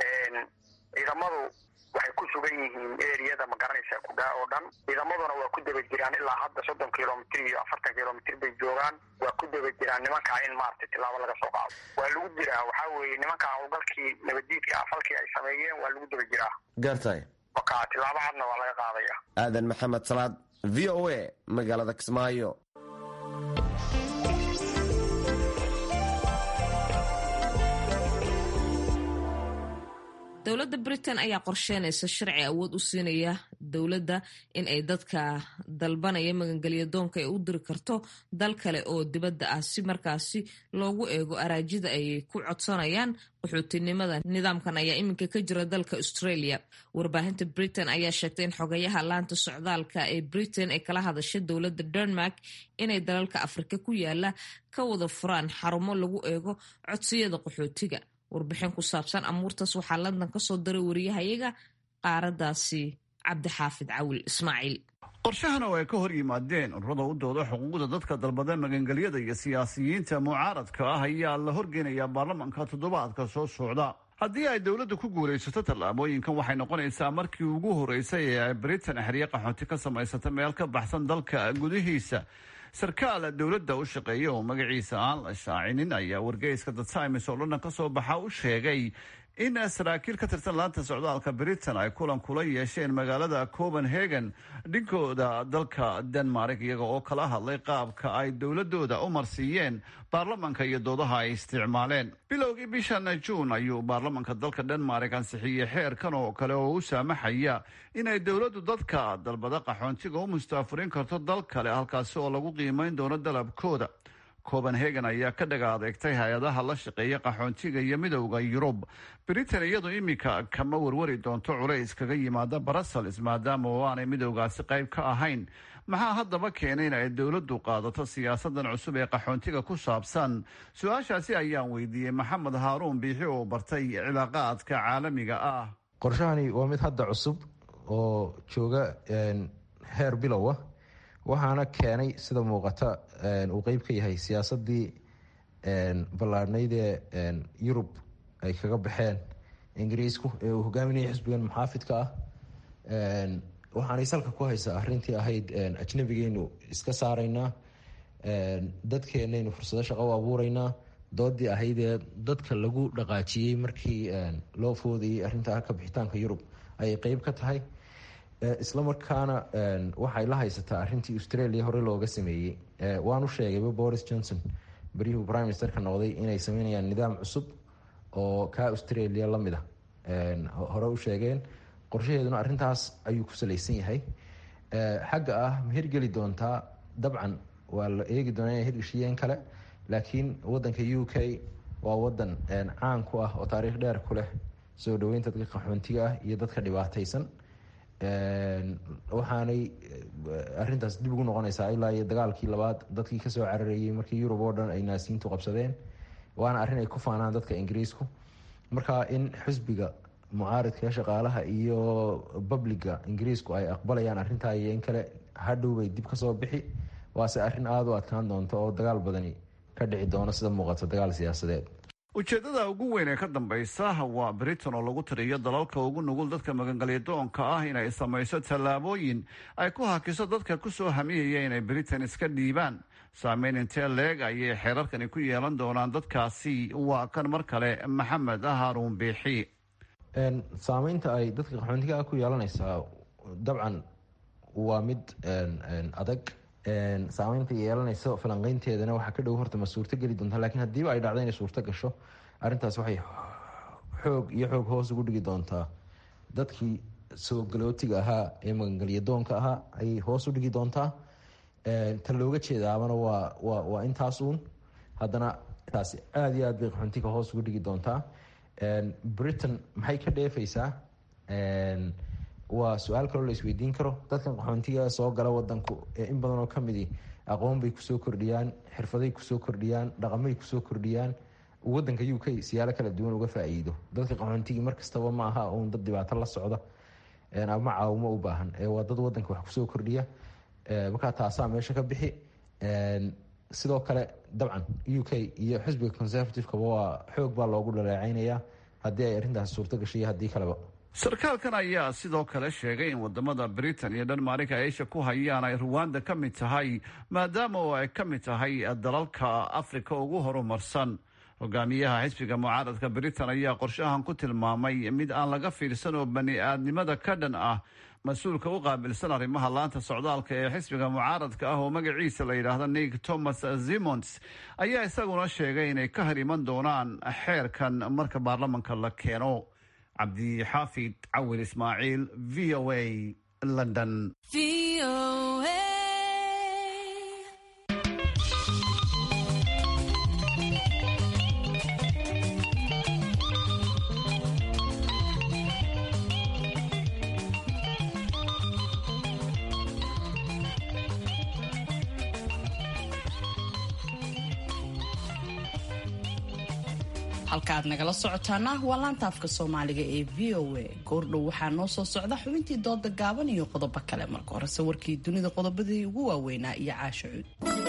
ciidamadu waxay ku sugan yihiin eriyada magaranaysa kudhaa oo dhan ciidamaduna waa ku daba jiraan ilaa hadda soddon kilomitr iyo afartan kilomitr bay joogaan waa ku daba jiraan nimankaa in maaragtay tilaabo laga soo qaado waa lagu jiraa waxaa weeye nimankaa howlgalkii nabadiidka ah falkii ay sameeyeen waa lagu daba jiraa gaartay marka tilaabo cadna waa laga qaadaya aadan maxamed salaad v o a magaalada kismaayo dowladda britain ayaa qorsheynaysa sharci awood u siinaya dowladda in ay dadka dalbanaya magangelya doonka ay u diri karto dal kale oo dibadda ah si markaasi loogu eego araajida ay ku codsanayaan qaxootinimada nidaamkan ayaa iminka ka jira dalka australia warbaahinta britain ayaa sheegtay in xogayaha laanta socdaalka ee britain ay kala hadashay dowladda denmark inay dalalka afrika ku yaala ka wada furaan xarumo lagu eego codsiyada qaxootiga warbixin ku saabsan amuurtaas waxaa london ka soo diray wariyahayaga qaaradaasi cabdixaafid cawil ismaaciil qorshahan oo ay ka hor yimaadeen ururada u dooda xuquuqda dadka dalbada magangelyada iyo siyaasiyiinta mucaaradka ah ayaa la horgeynayaa baarlamanka toddobaadka soo socda haddii ay dowladda ku guulaysato tallaabooyinkan waxay noqonaysaa markii ugu horeysay ee ay britain xerye qaxoonti ka samaysata meel ka baxsan dalka gudihiisa sarkaal dowladda u shaqeeya oo magaciisa aan la shaacinin ayaa wargeyska the times oo london ka soo baxa u sheegay in saraakiil ka tirsan laanta socdaalka britain ay kulan kula yeesheen magaalada copenhagen dhinkooda dalka denmark iyaga oo kala hadlay qaabka ay dowladooda u marsiiyeen baarlamanka iyo doodaha ay isticmaaleen bilowgii bishan juun ayuu baarlamanka dalka denmark ansixiyey xeerkan oo kale oo u saamaxaya inay dowladdu dadka dalbada qaxoontiga u mustaafurin karto dal kale halkaasi oo lagu qiimeyn doono dalabkooda copenhagen ayaa ka dhaga adeegtay hay-adaha la shaqeeya qaxoontiga iyo midowda yurub britain iyadu iminka kama warwari doonto culays kaga yimaada brussels maadaama oo aanay midowgaasi qayb ka ahayn maxaa haddaba keenay in ay dowladdu qaadato siyaasadan cusub ee qaxoontiga ku saabsan su-aashaasi ayaan weydiiyey maxamed haaruun biixi oo bartay cilaaqaadka caalamiga ah qorshahani waa mid hadda cusub oo jooga heer bilow ah waxaana keenay sida muuqata uu qeyb ka yahay siyaasadii ballaadhnayd ee yurub ay kaga baxeen ingiriisku ee uu hogaaminaya xisbigan muxaafidka ah waxaanay salka ku haysaa arintii ahayd ajnabigeynu iska saaraynaa dadkeenaynu fursado shaqo u abuureynaa doodii ahayd ee dadka lagu dhaqaajiyey markii loo foodayay arinta ka bixitaanka yurub ayay qeyb ka tahay isla markaana waxay la haysataa arintii australia hore looga sameeyey waanu sheegayba boris johnson beryuhu prime ministerka noqday inay sameynayaan nidaam cusub oo kaa australia lamid a hore u sheegeen qorshaheeduna arintaas ayuu ku salaysan yahay xagga ah ma hirgeli doontaa dabcan waa la eegi doonaa inay hirgeshiyeen kale laakiin wadanka u k waa wadan caan ku ah oo taariikh dheer ku leh soo dhaweynta dadka qaxoontiga ah iyo dadka dhibaataysan waxaanay arintaas dib ugu noqonaysaa ilaa iyo dagaalkii labaad dadkii kasoo cararayay markii yurub oo dhan ay naasiintu qabsadeen waana arrin ay ku faanaan dadka ingiriisku marka in xisbiga mucaaridka shaqaalaha iyo babliga ingiriisku ay aqbalayaan arintaa iyo in kale hadhow bay dib kasoo bixi waase arrin aada u adkaan doonta oo dagaal badani ka dhici doono sida muuqata dagaal siyaasadeed ujeedada ugu weyn ee ka dambaysa waa britain oo lagu tiriyo dalalka ugu nugul dadka magangalyadoonka ah inay samayso tallaabooyin ay ku hakiso dadka kusoo hamiyaya inay britain iska dhiibaan saameyn intee leeg ayay xeerarkani ku yeelan doonaan dadkaasi waa kan mar kale maxamed haruun biixi saameynta ay dadka qaxoontiga ku yeelanaysaa dabcan waa mid adag saameynta yeelanayso falanqeynteedana waxaa ka dhow horta ma suurto geli doonta lakiin haddiiba ay dhacdo inay suurto gasho arrintaas waxay xoog iyo xoog hoos ugu dhigi doontaa dadkii soo galootiga ahaa ee magangelyadoonka ahaa ayay hoos u dhigi doontaa ta looga jeedaabana waa wa waa intaas uun haddana taasi aada iyo aad bay qaxoontiga hoos ugu dhigi doontaa britain maxay ka dheefaysaa waa su-aal kaloo la isweydiin karo dadkan qaxoontiga soo gala wadanku ee in badan oo kamidi aqoon bay kusoo kordhiyaan xirfaday kusoo kordhiyaan dhaqamay kusoo kordhiyaan wadanka u k siyaalo kala duwan uga faa-iido dadka qaxoontigii markastaba ma aha uun dad dhibaato la socda ama caawimo u baahan waa dad wadanka wax kusoo kordhiya markaa taasaa meesha ka bixi sidoo kale dabcan u k iyo xisbiga conservativekaba waa xoog baa loogu dhaleeceynaya haddii ay arrintaasi suurto gashay haddii kaleba sarkaalkan ayaa sidoo kale sheegay in wadamada britain iyo dhanmarika ay isha ku hayaan ay ruwanda ka mid tahay maadaama oo ay ka mid tahay dalalka afrika ugu horumarsan hogaamiyaha xisbiga mucaaradka britain ayaa qorshahan ku tilmaamay mid aan laga fiirsan oo bani aadnimada ka dhan ah mas-uulka u qaabilsan arrimaha laanta socdaalka ee xisbiga mucaaradka ah oo magaciisa la yidhaahdo nick thomas zimons ayaa isaguna sheegay inay ka hor iman doonaan xeerkan marka baarlamanka la keeno cabdixaafid cawil ismaaciil v o a london halka aad nagala socotaana waa laanta afka soomaaliga ee v o a goordhow waxaa noo soo socda xubintii dooda gaaban iyo qodobo kale marka horese warkii dunida qodobadii ugu waaweynaa iyo caasho cuud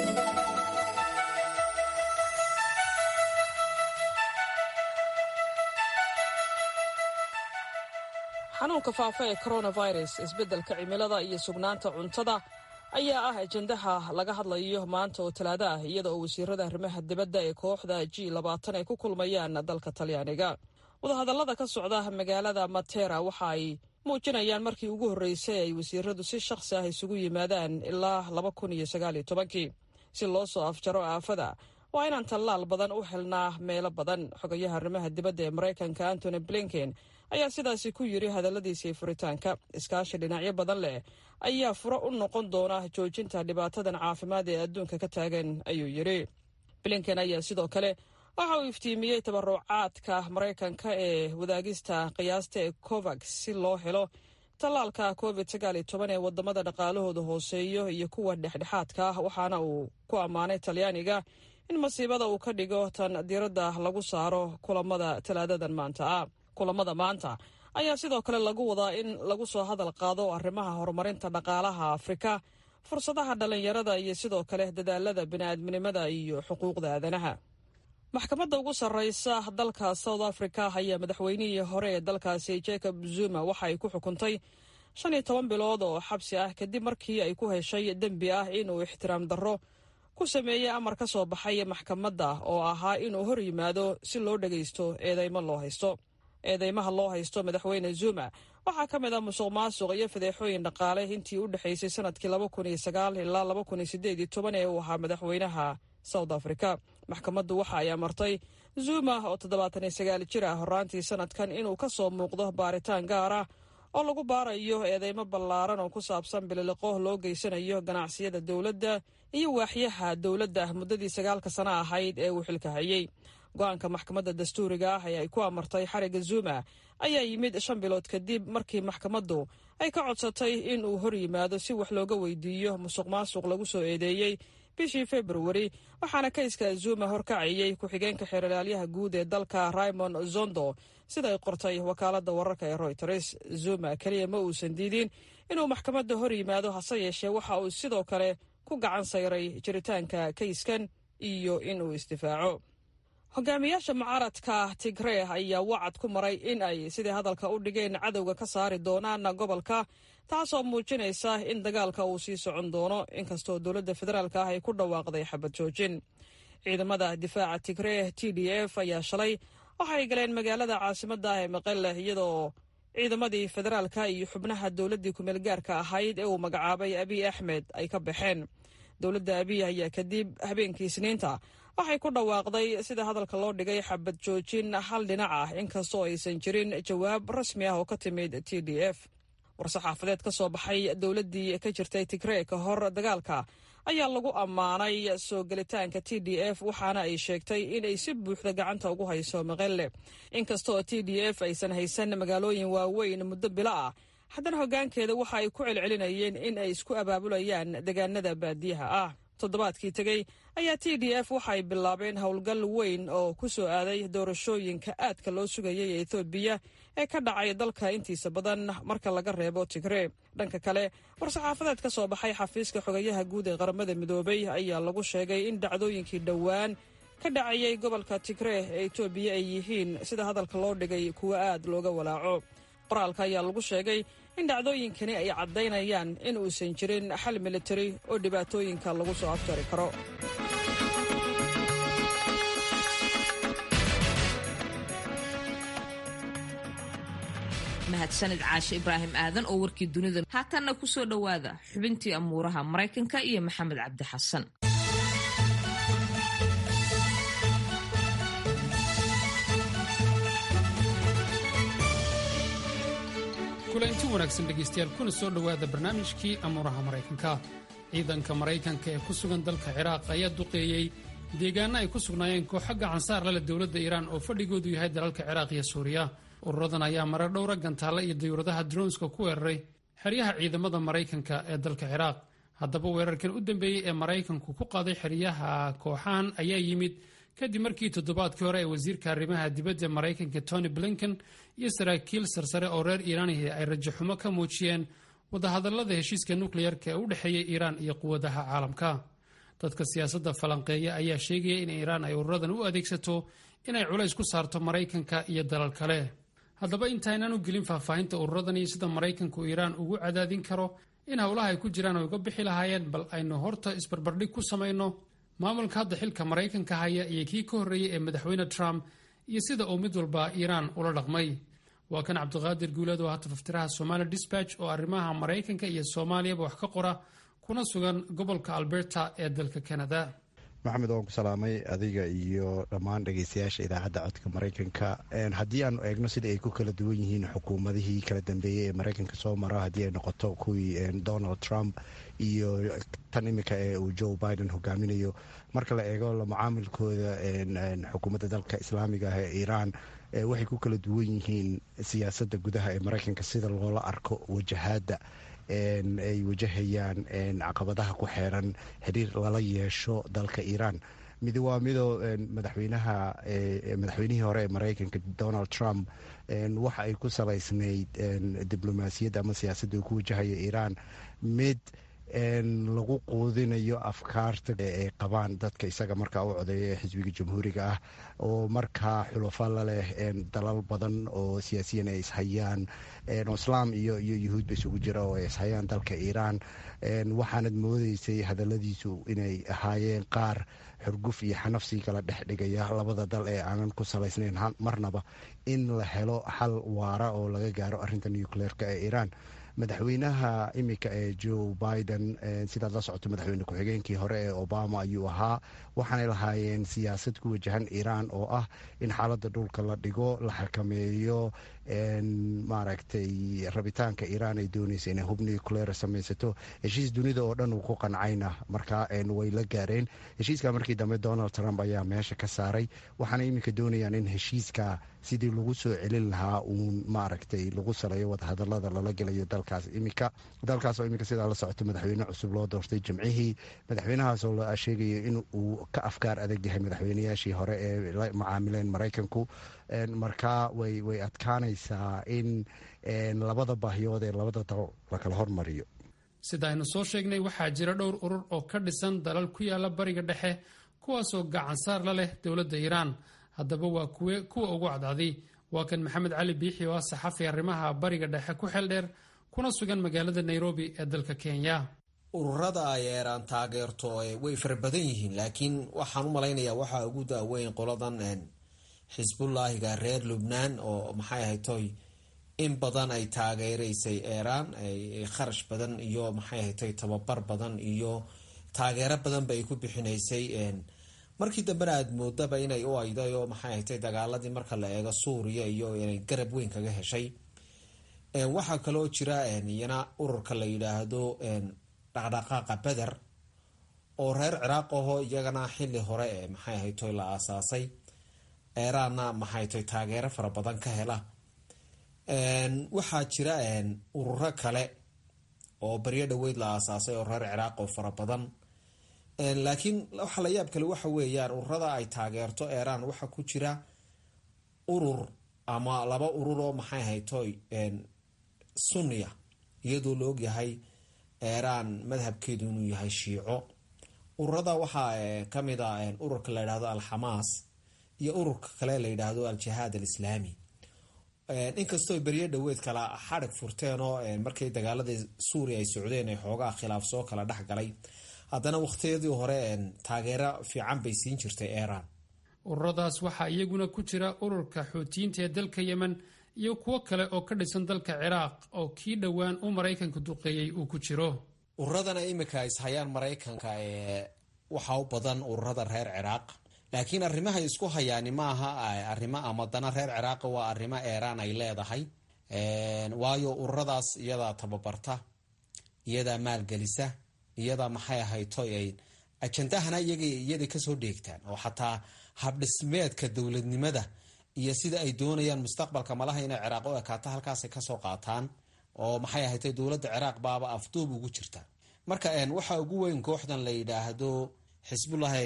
xanuunka faafa ee coronavirus isbeddelka cimilada iyo sugnaanta cuntada ayaa ah ajendaha laga hadlayo maanta oo talaado ah iyada oo wasiirada arrimaha dibadda ee kooxda g labaatan ay ku kulmayaan dalka talyaaniga wadahadallada ka socda magaalada matera waxa ay muujinayaan markii ugu horreysay ay wasiiradu si shakhsi ah isugu yimaadaan ilaa laba kun iyo sagaaliyo tobankii si loo soo afjaro aafada waa inaan tallaal badan u helnaa meelo badan xogayaha arrimaha dibadda ee maraykanka antony blinken ayaa sidaasi ku yidhi hadalladiisii furitaanka iskaashi dhinacyo badan leh ayaa furo u noqon doona joojinta dhibaatadan caafimaad ee adduunka ka taagan ayuu yidhi blinken ayaa sidoo kale waxa uu iftiimiyey tabarucaadka maraykanka ee wadaagista qiyaasta ee covax si loo helo tallaalka covid sagaaliyo toban ee wadamada dhaqaalahooda hooseeyo iyo kuwa dhexdhexaadka ah waxaana uu ku ammaanay talyaaniga in masiibada uu ka dhigo tan diiradda lagu saaro kulamada talaadadan maanta ah kulamada maanta ayaa sidoo kale lagu wadaa in lagu soo hadal qaado arrimaha horumarinta dhaqaalaha afrika fursadaha dhallinyarada iyo sidoo kale dadaalada bini'aadminimada iyo xuquuqda aadanaha maxkamadda ugu sarreysa dalka south africa ayaa madaxweynihii hore ee dalkaasi jacob zuma waxa ay ku xukuntay shan iyo toban bilood oo xabsi ah kadib markii ay ku heshay dembi ah inuu ixtiraam darro ku sameeyey amar ka soo baxay maxkamadda oo ahaa inuu hor yimaado si loo dhagaysto eedeymo loo haysto eedeymaha loo haysto madaxweyne zuma waxaa ka mid ah musuq maasuq iyo fadeexooyin dhaqaale intii u dhexaysay sanadkii laba kun iyo sagaal ilaa laba kun iyo sideed iyo toban ee uu ahaa madaxweynaha south africa maxkamaddu waxa ay amartay zuma oo toddobaatan iyo sagaal jir ah horaantii sanadkan inuu ka soo muuqdo baaritaan gaar ah oo lagu baarayo eedeymo ballaaran oo ku saabsan bililiqo loo geysanayo ganacsiyada dowladda iyo waaxyaha dowladda muddadii sagaalka sano ahayd ee uu xilka hayey go-aanka maxkamadda dastuuriga ah ee ay ku amartay xariga zuma ayaa yimid shan bilood kadib markii maxkamaddu ay ka codsatay in uu hor yimaado si wax looga weydiiyo musuq maasuq lagu soo eedeeyey bishii februari waxaana kayska zuma horkacayey ku-xigeenka xeeralaalyaha guud ee dalka raymond zondo siday qortay wakaaladda wararka ee royters zuma keliya ma uusan diidin inuu maxkamadda hor yimaado hase yeeshee waxa uu sidoo kale ku gacan sayray jiritaanka kayskan iyo inuu isdifaaco hogaamiyaasha mucaaradka tigree ayaa wacad ku maray in ay sidii hadalka u dhigeen cadowga ka saari doonaan gobolka taasoo muujinaysa in dagaalka uu sii socon doono inkastoo dowladda federaalk ah ay ku dhawaaqday xabad joojin ciidamada difaaca tigree t d f ayaa shalay waxay galeen magaalada caasimadda ah ee maqelle iyadoo ciidamadii federaalka iyo xubnaha dowladdii kumeel gaarka ahayd ee uu magacaabay abiy axmed ay ka baxeen dowladda abiy ayaa kadib habeenkii isniinta waxay ku dhawaaqday sida hadalka loo dhigay xabad joojin hal dhinac ah inkastoo aysan jirin jawaab rasmi ah oo ka timid t d f war-saxaafadeed ka soo baxay dowladdii ka jirtay tigree ka hor dagaalka ayaa lagu ammaanay soo gelitaanka t d f waxaana ay sheegtay inay si buuxda gacanta ugu hayso maqelle inkastooo t d f aysan haysan magaalooyin waaweyn muddo bilo ah haddana hoggaankeeda waxa ay ku celcelinayeen in ay isku abaabulayaan deegaanada baadiyaha ah toddobaadkii tegey ayaa t d f waxay bilaabeen howlgal weyn oo ku soo aaday doorashooyinka aadka loo sugayay ee ethoobiya ee ka dhacay dalka intiisa badan marka laga reebo tigree dhanka kale war-saxaafadeed ka soo baxay xafiiska xogayaha guud ee qaramada midoobay ayaa lagu sheegay in dhacdooyinkii dhowaan ka dhacayay gobolka tigree ee etoobiya ay yihiin sida hadalka loo dhigay kuwo aad looga walaaco qoraalka ayaa lagu sheegay in dhacdooyinkani ay caddaynayaan in uusan jirin xal militari oo dhibaatooyinka lagu soo aftari karo mahadsanid caashe ibraahim aadan oo warkii dunida haatanna ku soo dhowaada xubintii amuuraha maraykanka iyo maxamed cabdi xasan kulanti wanaagsan dhegaystayaal kuna soo dhowaada barnaamijkii amuuraha maraykanka ciidanka maraykanka ee ku sugan dalka ciraaq ayaa duqeeyey deegaano ay ku sugnaayeen kooxo gacansaar lale dowladda iiraan oo fadhigoodu yahay dalalka ciraaq iyo suuriya ururadan ayaa marar dhowra gantaalla iyo dayuuradaha dronska ku weeraray xeryaha ciidamada maraykanka ee dalka ciraaq haddaba weerarkan u dambeeyey ee maraykanku ku qaaday xeryaha kooxahan ayaa yimid kadib markii toddobaadkii hore ee wasiirka arrimaha dibadda maraykanka tony blinken iyo saraakiil sarsare oo reer iiraanihi ay rajaxumo ka muujiyeen wadahadallada heshiiska nukleyarka ee u dhexeeya iiraan iyo quwadaha caalamka dadka siyaasadda falanqeeya ayaa sheegaya in iiraan ay ururadan u adeegsato inay culays ku saarto maraykanka iyo dalal kale haddaba intaynaan u gelin faahfaahinta ururadan iyo sida maraykanku iiraan ugu cadaadin karo in howlaha ay ku jiraan ay uga bixi lahaayeen bal aynu horta isbarbardhig ku samayno maamulka hadda xilka maraykanka haya iyo kii ka horreeyey ee madaxweyne trump iyo sida uu mid walba iiraan ula dhaqmay waa kan cabdiqaadir guuleed oo hata faftiraha somali disbatch oo arrimaha maraykanka iyo soomaaliyaba wax ka qora kuna sugan gobolka alberta ee dalka canada maxamed waan ku salaamay adiga iyo dhammaan dhegeystayaasha idaacadda codka maraykanka haddii aanu eegno sida ay ku kala duwan yihiin xukuumadihii kala dambeeyey ee maraykanka soo mara haddii ay noqoto kuwii donald trump iyo tan imika ee uu joe biden hogaaminayo marka la eego macaamilkooda xukuumadda dalka islaamiga ah ee iiraan waxay ku kala duwan yihiin siyaasadda gudaha ee maraykanka sida loola arko wajahaadda ay wajahayaan caqabadaha ku xeeran xiriir lala yeesho dalka iiraan mid waa midoo madaxweynaha madaxweynihii hore ee maraykanka donald trump waxa ay ku salaysnayd diblomaasiyadda ama siyaasadda uu ku wajahaya iiraan mid lagu quudinayo afkaarta ay qabaan dadka isaga markaa u codeeya ee xisbiga jamhuuriga ah oo markaa xulafo la leh dalal badan oo siyaasiyan ay ishayaan islaam iyo iyo yuhuudba isugu jira oo ay ishayaan dalka iiraan waxaanad moodeysay hadaladiisu inay ahaayeen qaar xurguf iyo xanafsii kala dhex dhigaya labada dal ee aanan ku salaysnayn marnaba in la helo xal waara oo laga gaaro arinta nucleerka ee iiraan madaxweynaha imika ee joe biden sidaad la socoto madaxweyne ku-xigeenkii hore ee obama ayuu ahaa waxaanay lahaayeen siyaasad ku wajahan iiraan oo ah in xaaladda dhulka la dhigo la xakameeyo maaragtay rabitaanka iiraan ay doonaysa inay hub nucleer samaysato heshiis dunida oo dhan uu ku qancayna markaa way la gaareen heshiiska markii dambe donald trump ayaa meesha ka saaray waxaana iminka doonayaan in heshiiska sidii lagu soo celin lahaa uun maaragtay lagu saleeyo wadahadalada lala gelayo dalkaas imika dalkaasoo imika sidaa la socoto madaxweyne cusub loo doortay jimcihii madaxweynahaasoo la sheegayo in uu ka afkaar adag yahay madaxweynayaashii hore ee la macaamileen maraykanku markaa way way adkaanaysaa in labada baahiyood ee labada dal lakala hormariyo sida aynu soo sheegnay waxaa jira dhowr urur oo ka dhisan dalal ku yaala bariga dhexe kuwaasoo gacansaar la leh dowladda iiraan haddaba waa kuwe kuwa ugu cadcadi waa kan maxamed cali biixi oo ah saxafi arrimaha bariga dhexe ku xeel dheer kuna sugan magaalada nairobi ee dalka kenya ururada ay eeraan taageerto way fara badan yihiin laakiin waxaan u malaynayaa waxaa ugu daaweyn qoladan xisbullaahiga reer lubnaan oo maxay ahayd toy in badan ay taageereysay eeraan kharash badan iyo maxay ahayd toy tababar badan iyo taageero badanba ay ku bixinaysay markii dambena aada moodaba inay u ayday oo maxay ahayd dagaaladii marka la eego suuriya iyo inay garab weyn kaga heshay waxaa kaloo jira iyana ururka la yidhaahdo dhaqdhaqaaqa beder oo reer ciraaq ahoo iyagana xili hore ee maxay ahayd toy la aasaasay eeraanna maxay toy taageero fara badan ka hela waxaa jira ururo kale oo baryo dhaweyd la aasaasay oo reer ciraaq oo fara badan laakiin waxa la yaab kale waxa weeyaan ururada ay taageerto eeraan waxaa ku jira urur ama laba urur oo maxay ahayd toy sunniya iyadoo la ogyahay eeraan madhabkeedu inuu yahay shiico ururada waxaa kamid a ururka la yidhahdo alxamaas iyo ururka kale la yidhaahdo al-jihaad al-islaami inkastoo beryo dhaweed kala xadhig furteen oo markay dagaaladii suuriya ay socdeen ay xoogaa khilaaf soo kala dhex galay haddana wakhtiyadii hore taageero fiican bay siin jirtay eeraan ururadaas waxaa iyaguna ku jira ururka xuutiyiinta ee dalka yemen iyo kuwo kale oo ka dhisan dalka ciraaq oo kii dhowaan u maraykanka duqeeyey uu ku jiro ururadana iminka ishayaan maraykanka ee waxa u badan ururada reer ciraaq laakiin arrimahay isku hayaani maaha arrimo ama dana reer ciraaqa waa arrimo eeraan ay leedahay waayo ururadaas iyadaa tababarta iyadaa maalgelisa iyadaa maxay ahayto ajandahana iyaday kasoo dheegtaan oo xataa habdhismeedka dowladnimada iyo sida ay doonayaan mustaqbalka malaha inay ciraaq u ekaato halkaasay kasoo qaataan oo maxay ahaytay dowladda ciraaq baaba afduub ugu jirta marka waxaa ugu weyn kooxdan la yidhaahdo xisbullahi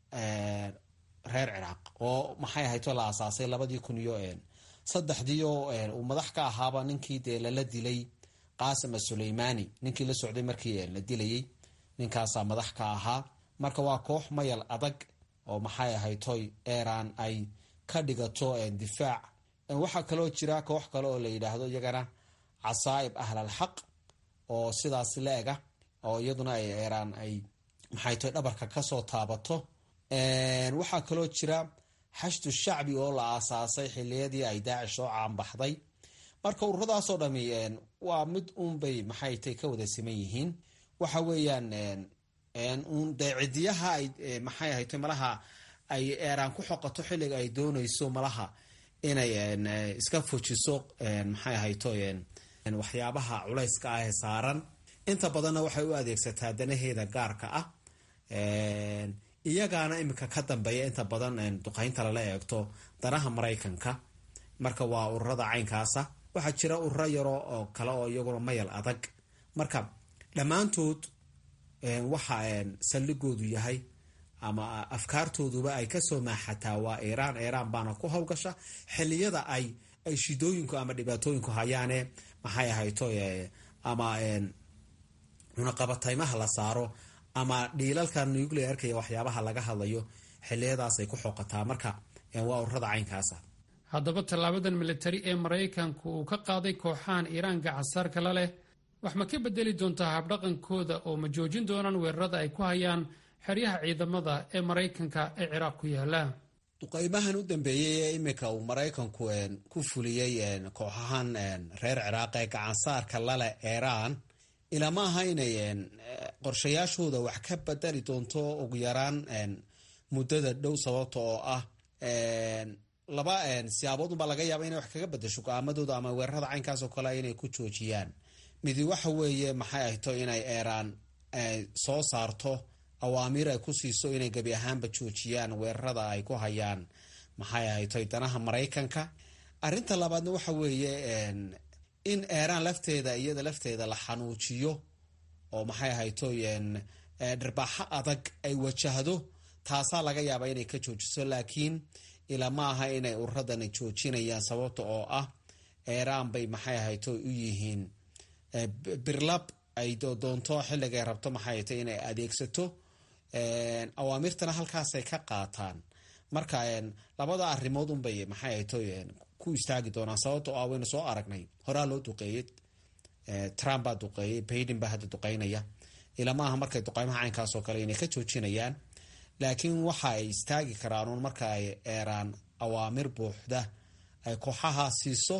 reer ciraaq oo maxay ahayto la asaasay labadii kun iyo saddexdii oo uu madax ka ahaaba ninkii dee lala dilay qaasim asuleymaani ninkii la socday markii la dilayay ninkaasaa madax ka ahaa marka waa koox mayal adag oo maxay ahaytoy iran ay ka dhigato difaac waxaa kaloo jira koox kale oo la yidhaahdo iyagana casaa'ib ahlalxaq oo sidaas la-ega oo iyaduna ay iran ay maxaytoy dhabarka kasoo taabato waxaa kaloo jira xashdu shacbi oo la aasaasay xiliyadii ay daacish soo caanbaxday marka ururadaasoo dhami waa mid uunbay maxaytay ka wada siman yihiin waxa weeyaan un dee cidiyaha ay maxay ahaytay malaha ay eeraan ku xoqato xilliga ay doonayso malaha inay iska fujiso maxay ahayto waxyaabaha culayska ah ee saaran inta badanna waxay u adeegsataa danaheeda gaarka ah iyagaana iminka ka dambeeya inta badan duqaynta lala eegto danaha maraykanka marka waa ururada caynkaasa waxaa jira ururo yaro oo kale oo iyaguna mayal adag marka dhammaantood waxa saldhigoodu yahay ama afkaartooduba ay kasoo maaxataa waa iiraan iiraan baana ku howlgasha xiliyada ay ay shidooyinku ama dhibaatooyinku hayaane maxay ahayto ama cunaqabataymaha la saaro ama dhiilalka nuclearka iyo waxyaabaha laga hadlayo xiliyadaasay ku xooqataa marka waa ururada caynkaasa haddaba tallaabadan militari ee maraykanku uu ka qaaday kooxahan iiraan gacasaarka la leh wax ma ka bedeli doontaa habdhaqankooda oo ma joojin doonaan weerarada ay ku hayaan xeryaha ciidamada ee maraykanka ee ciraaq ku yaala duqaymahan u dambeeyey ee iminka uu maraykanku ku fuliyey kooxahan reer ciraaq ee gacansaarka laleh iiraan ilama aha inay qorshayaashooda wax ka bedeli doonto ugu yaraan muddada dhow sababta oo ah laba siyaaboodunbaa laga yaaba inay wax kaga bedesho go-aamadooda ama weerarada caynkaas oo kale inay ku joojiyaan midi waxa weeye maxay ahto inay eeraan soo saarto awaamiir ay ku siiso inay gebi ahaanba joojiyaan weerarada ay ku hayaan maxay ahayto danaha maraykanka arinta labaadna waxa weeye in eeraan lafteeda iyada lafteeda la xanuujiyo oo maxay ahayto dharbaaxo adag ay wajahdo taasaa laga yaabaa inay ka joojiso laakiin ilama aha inay ururadani joojinayaan sababta oo ah eeraan bay maxay ahayto u yihiin birlab ay doonto xilligay rabto maxay ahayto inay adeegsato awaamirtana halkaasay ka qaataan marka labada arrimood unbay maxay ahayto ku istaagi doonaan sababta oo ah waynu soo aragnay horaa loo duqeeyey trump baa duqeeyey baiden baa hadda duqeynaya ilama aha markay duqeymaha caynkaas oo kale inay ka joojinayaan laakiin waxa ay istaagi karaanuun marka ay eeraan awaamir buuxda ay kooxaha siiso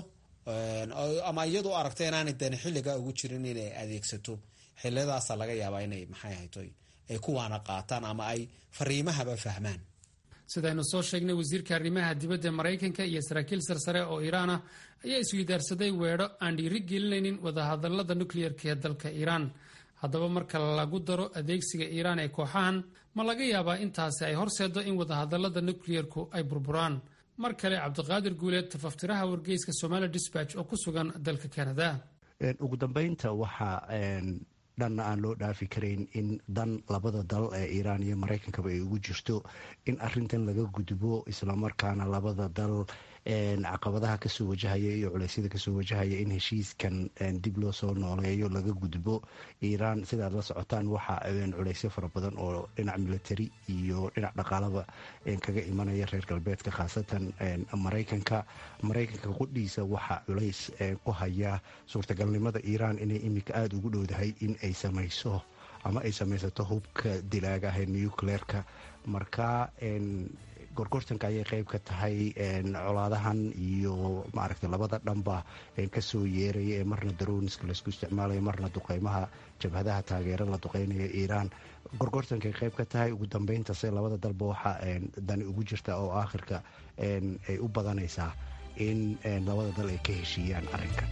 ama iyadu aragto inaanay dani xilliga ugu jirin inay adeegsato xiliyadaasa laga yaabaa inay maxay ahayto ay kuwaana qaataan ama ay fariimahaba fahmaan sidaynu soo sheegnay wasiirka arrimaha dibadda maraykanka iyo saraakiil sarsare oo iiraan ah ayaa isweydaarsaday weedho aan dhiiri gelinaynin wadahadalada nukliyeerka ee dalka iiraan haddaba marka lagu daro adeegsiga iiraan ee kooxahan ma laga yaabaa intaasi ay horseeddo in wadahadalada nukliyerku ay burburaan mar kale cabdiqaadir guuleed tafaftiraha wargeyska somali disbatch oo ku sugan dalka canada ugu dambeynta waxaa dhanna aan loo dhaafi karayn in dan labada dal ee iiraan iyo maraykankaba ay ugu jirto in arintan laga gudbo islamarkaana labada dal caqabadaha kasoo wajahaya iyo culeysyada kasoo wajahaya in heshiiskan dib loo soo nooleeyo laga gudbo iiraan sidaad la socotaan waxa culeysyo fara badan oo dhinac military iyo dhinac dhaqaalaba kaga imanaya reer galbeedka khaasatan maraykanka maraykanka qudhiisa waxaa culays ku haya suurtagalnimada iiraan inay iminka aada ugu dhowdahay in ay samayso ama ay samaysato hubka dilaaga ah ee nucleerka marka gorgortanka ayay qeyb ka tahay colaadahan iyo maaragtay labada dhanba kasoo yeeraya ee marna daroniska laysku isticmaalayo marna duqeymaha jabhadaha taageera la duqeynaya iiraan gorgortankay qeyb ka tahay ugu dambeyntase labada dalba waxa dani ugu jirta oo aakhirka ay u badanaysaa in labada dal ay ka heshiiyaan arrinkan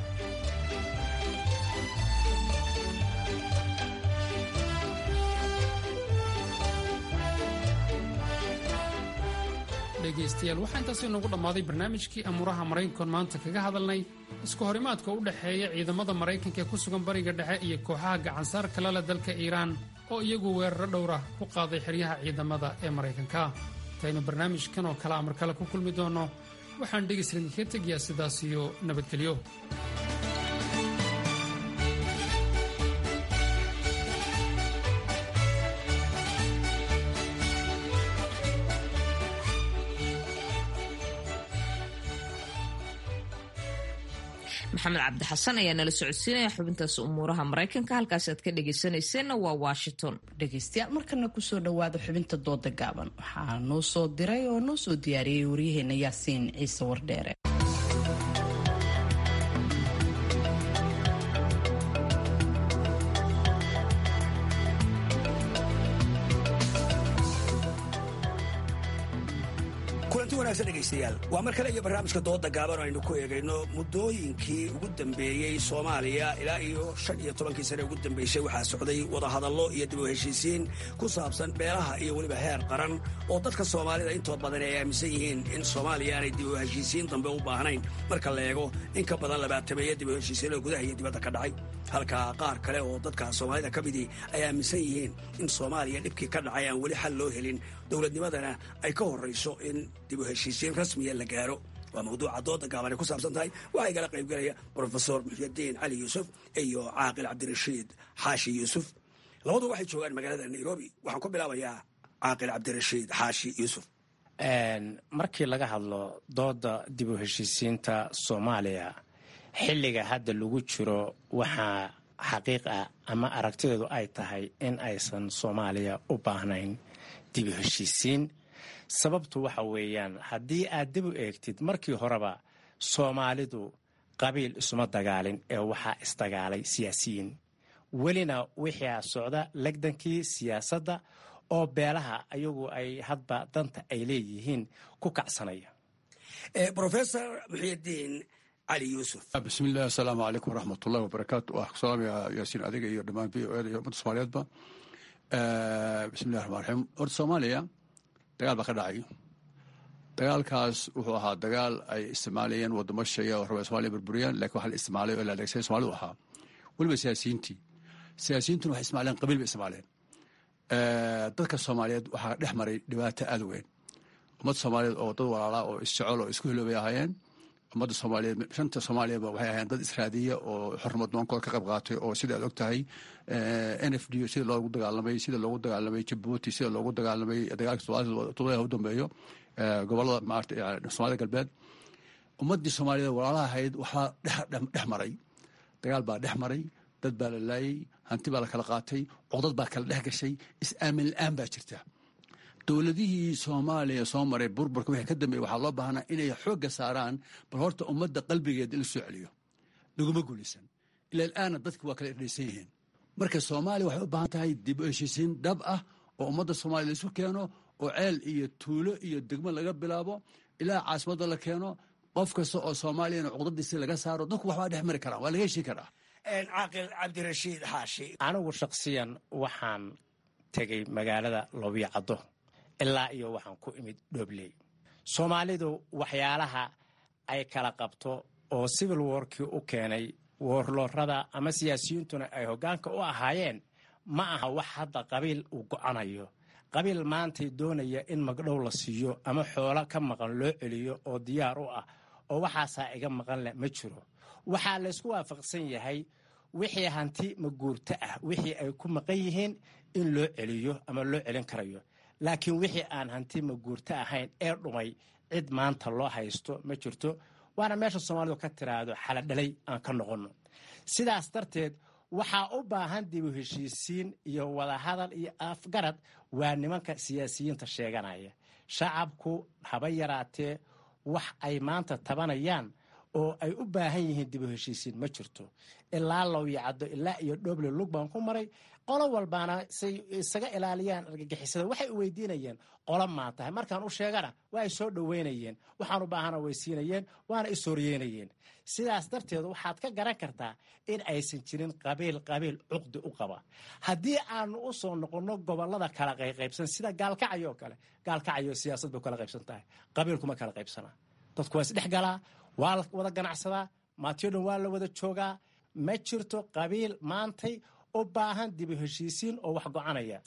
dhegaystayaal waxaa intaasi noogu dhammaaday barnaamijkii amuuraha maraykankoon maanta kaga hadalnay isku horimaadka u dhexeeya ciidamada maraykanka ee ku sugan bariga dhexe iyo kooxaha gacansaar kalale dalka iiraan oo iyagu weeraro dhowra ku qaaday xeryaha ciidamada ee maraykanka intaynu barnaamijkan oo kale amar kale ku kulmi doonno waxaan dhegayslidinkaga tegayaa sidaas iyo nabadgelyo maxamed cabdi xasan ayaa nala socodsiinaya xubintaas umuuraha maraykanka halkaas aad ka dhegaysanayseena waa washington dhegaystayaal markana kusoo dhowaada xubinta dooda gaaban waxaa noo soo diray oo noo soo diyaariyey waryaheena yaasiin ciise wardheere kulanti wanaagsan dhegaystayaal waa mar kale iyo barnaamijka dooda gaaban oo aynu ku eegayno muddooyinkii ugu dambeeyey soomaaliya ilaa iyo shan iyo tobankii sane ugu dambeysay waxaa socday wadahadallo iyo dib u heshiisiin ku saabsan beelaha iyo weliba heer qaran oo dadka soomaalida intood badan ay aaminsan yihiin in soomaaliya aanay dib u heshiisiin dambe u baahnayn marka la eego in ka badan labaatameeya dib u heshiisiinoo gudaha iyo dibadda ka dhacay halka qaar kale oo dadka soomaalida ka midii ay aaminsan yihiin in soomaaliya dhibkii ka dhacay aan weli xal loo helin dowladnimadana ay ka horrayso in dib u heshiisiin rasmiya la gaaro waa mawduuca dooda gaaban ay ku saabsan tahay waxaa igala qaybgelaya brofesor muxyadiin cali yuusuf iyo caaqil cabdirashiid xaashi yuusuf labadu waxay joogaan magaalada nairobi waxaan ku bilaabayaa caaqil cabdirashiid xaashi yuusuf markii laga hadlo dooda dib u heshiisiinta soomaaliya xilliga hadda lagu jiro waxaa xaqiiq ah ama aragtideedu ay tahay in aysan soomaaliya u baahnayn dib u heshiisiin sababtu waxa weeyaan haddii aad dib u eegtid markii horeba soomaalidu qabiil isuma dagaalin ee waxaa isdagaalay siyaasiyiin welina wixii socda legdankii siyaasadda oo beelaha ayagu ay hadba danta ay leeyihiin ku kacsanaya rofesor muxyidiin cali yuusuf bismillahi asalaamu calaykum waraxmatullahi wabarakaatu waa salaamaya yaasiin adiga iyo dhammaan v o eda iyo ummadda soomaaliyeedba bismillahi raxmaan raxiim horta soomaaliya dagaal baa ka dhacay dagaalkaas wuxuu ahaa dagaal ay isticmaalayeen wadamo shaya oo raba somaaliya burburiyaan lakin waxa la isticmaalay oo la adeegsaday somaalidu ahaa weliba siyaasiyiintii siyaasiyiintuna waxay ismaaleen qabiil bay isticmaaleen dadka soomaaliyeed waxaa dhex maray dhibaato aad weyn ummadda soomaaliyeed oo dad walaalaa oo isjecel oo isku hiloobay ahaayeen ummadda soomaaliyeed shanta soomaaliyaba waxay ahaayeen dad israadiya oo xornimad noonkooda ka qayb qaatay oo sida aad og tahay n f d sida loogu dagaalamay sida loogu dagaalamay jabuuti sida loogu dagaalamay dagaalka todobadaha u dambeeyo gobolada maarata soomaalida galbeed ummaddii soomaaliyed walaalaha ahayd waxaa dhex maray dagaal baa dhex maray dad baa la laayay hanti baa la kala qaatay codad baa kala dhex gashay is-aamin la-aan baa jirta dowladihii soomaaliya soo maray burburka wixii ka dambeeyey waxaa loo baahnaa inay xoogga saaraan bal horta ummadda qalbigeeda in la soo celiyo laguma guulaysan ilaa ilaana dadki waa kala idhaysan yihiin marka soomaaliya waxay u baahan tahay dib u heshiisiin dhab ah oo ummadda soomaaliya laisu keeno oo ceel iyo tuulo iyo degmo laga bilaabo ilaa caasimadda la keeno qof kasta oo soomaaliyana cuqdadiisi laga saaro dadku waxbaa dhex mari karaan waa laga heshiin karaa caaqil cabdirashiid xaashi anigu shakhsiyan waxaan tegey magaalada loobiyacaddo ilaa iyo waxaan ku imid dhobley soomaalidu waxyaalaha ay kala qabto oo civil warkii u keenay woorloorada ama siyaasiyiintuna ay hoggaanka u ahaayeen ma aha wax hadda qabiil uu go'anayo qabiil maantay doonaya in magdhow la siiyo ama xoolo ka maqan loo celiyo oo diyaar u ah oo waxaasaa iga maqan leh ma jiro waxaa laysku waafaqsan yahay wixii hanti maguurto ah wixii ay ku maqan yihiin in loo celiyo ama loo celin karayo laakiin wixii aan hanti maguurto ahayn ee dhumay cid maanta loo haysto ma jirto waana meesha soomaalidu ka tiraahdo xaladhalay aan ka noqonno sidaas darteed waxaa u baahan dibu heshiisiin iyo wadahadal iyo afgarad waa nimanka siyaasiyiinta sheeganaya shacabku haba yaraatee wax ay maanta tabanayaan oo ay u baahan yihiin dib u heshiisiin ma jirto ilaa lowyacaddo ilaa iyo dhoble lug baan ku maray qolo walbaana say isaga ilaaliyaan argagixisada waxay u weydiinayeen qolo maa tahay markaan u sheegana waa ay soo dhoweynayeen waxaan u baahana way siinayeen waana isooryeynayeen sidaas darteed waxaad ka garan kartaa in aysan jirin qabiil qabiil cuqdi u qaba haddii aanu u soo noqonno gobolada kala qayqaybsan sida gaalkacyo oo kale gaalkacyo siyaasad bay kala qaybsan tahay qabiilkuma kala qaybsanaa dadku waa isdhex galaa waa la wada ganacsadaa maatiyo dhan waa la wada joogaa ma jirto qabiil maantay u baahan dib u heshiisiin oo wax gocanaya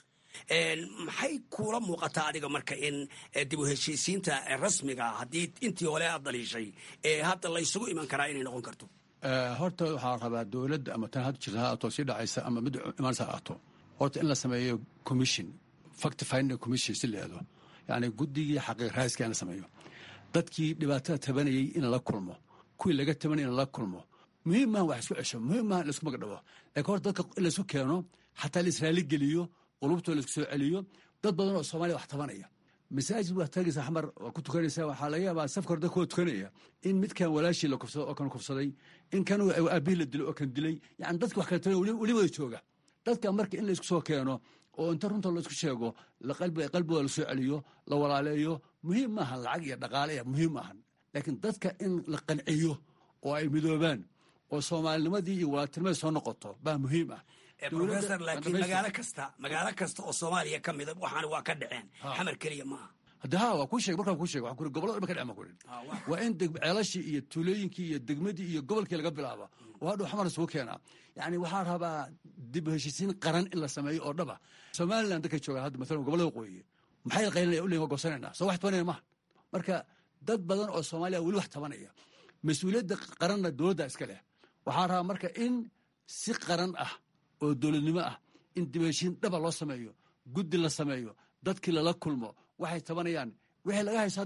maxay kuula muuqataa adiga marka in dib u heshiisiinta rasmiga haddii intii hore aad daliishay hadda laysugu iman karaa inay noqon karto horta waxaa rabaa dowladda ama tan hadda jirta ha ato sii dhacaysa ama mid imaanaysa ha ato horta in la sameeyo commission fact finding commission si leedo yani guddigii xaqiiq raaiska in la sameeyo dadkii dhibaatada tabanayay in la kulmo kuwii laga tabanayay in la kulmo muhiim maaha wax isku cesho muhiim maaha in laisku magdhabo laakiin horta dadka in laisku keeno xataa la israali geliyo qulubtoo laisku soo celiyo dad badan oo soomaaliya wax tabanaya masaajid waa tagaysa xamar waa ku tukanaysaa waxaa laga yaabaa safka hore dadka waa tukanaya in midkan walaashii la kufsado oo kan kufsaday in kan aabihii la dilay oo kan dilay yani dadki wax kala tabanaya weli wada jooga dadka marka in laisku soo keeno oo inta runta laisku sheego qalbigooda lasoo celiyo la walaaleeyo muhiim maahan lacag iyo dhaqaale muhiim maahan laakiin dadka in la qanciyo oo ay midoobaan oo soomaalinimadii iyo walaaltinimadii soo noqoto baa muhiim ah professor laakiin magaalo kasta magaalo kasta oo soomaaliya ka mida waxaana waa ka dhaceen xamar keliya maaha hadde ha waa kuu sheeg markaa kuu sheeg waxaan kuri gobolada dhan ka dhacen baan kurin waa in ceelashii iyo tuulooyinkii iyo degmadii iyo gobolkii laga bilaaba oo hadhow xamar isugu keenaa yani waxaa rabaa dib u heshiisiin qaran in la sameeyo oo dhaba somaliland dadka joogaan hadda maalan gobolada waqooyi maxay qaylinaya uleyin waa goosanayna soo wax tabanaya maaha marka dad badan oo soomaaliya weli wax tabanaya mas-uuliyadda qaranna dowladda iska leh waxaa rabaa marka in si qaran ah oo dowladnimo ah in dib heshiin dhaba loo sameeyo guddi la sameeyo dadkii lala kulmo waxay tabanayaan wixii laga hayso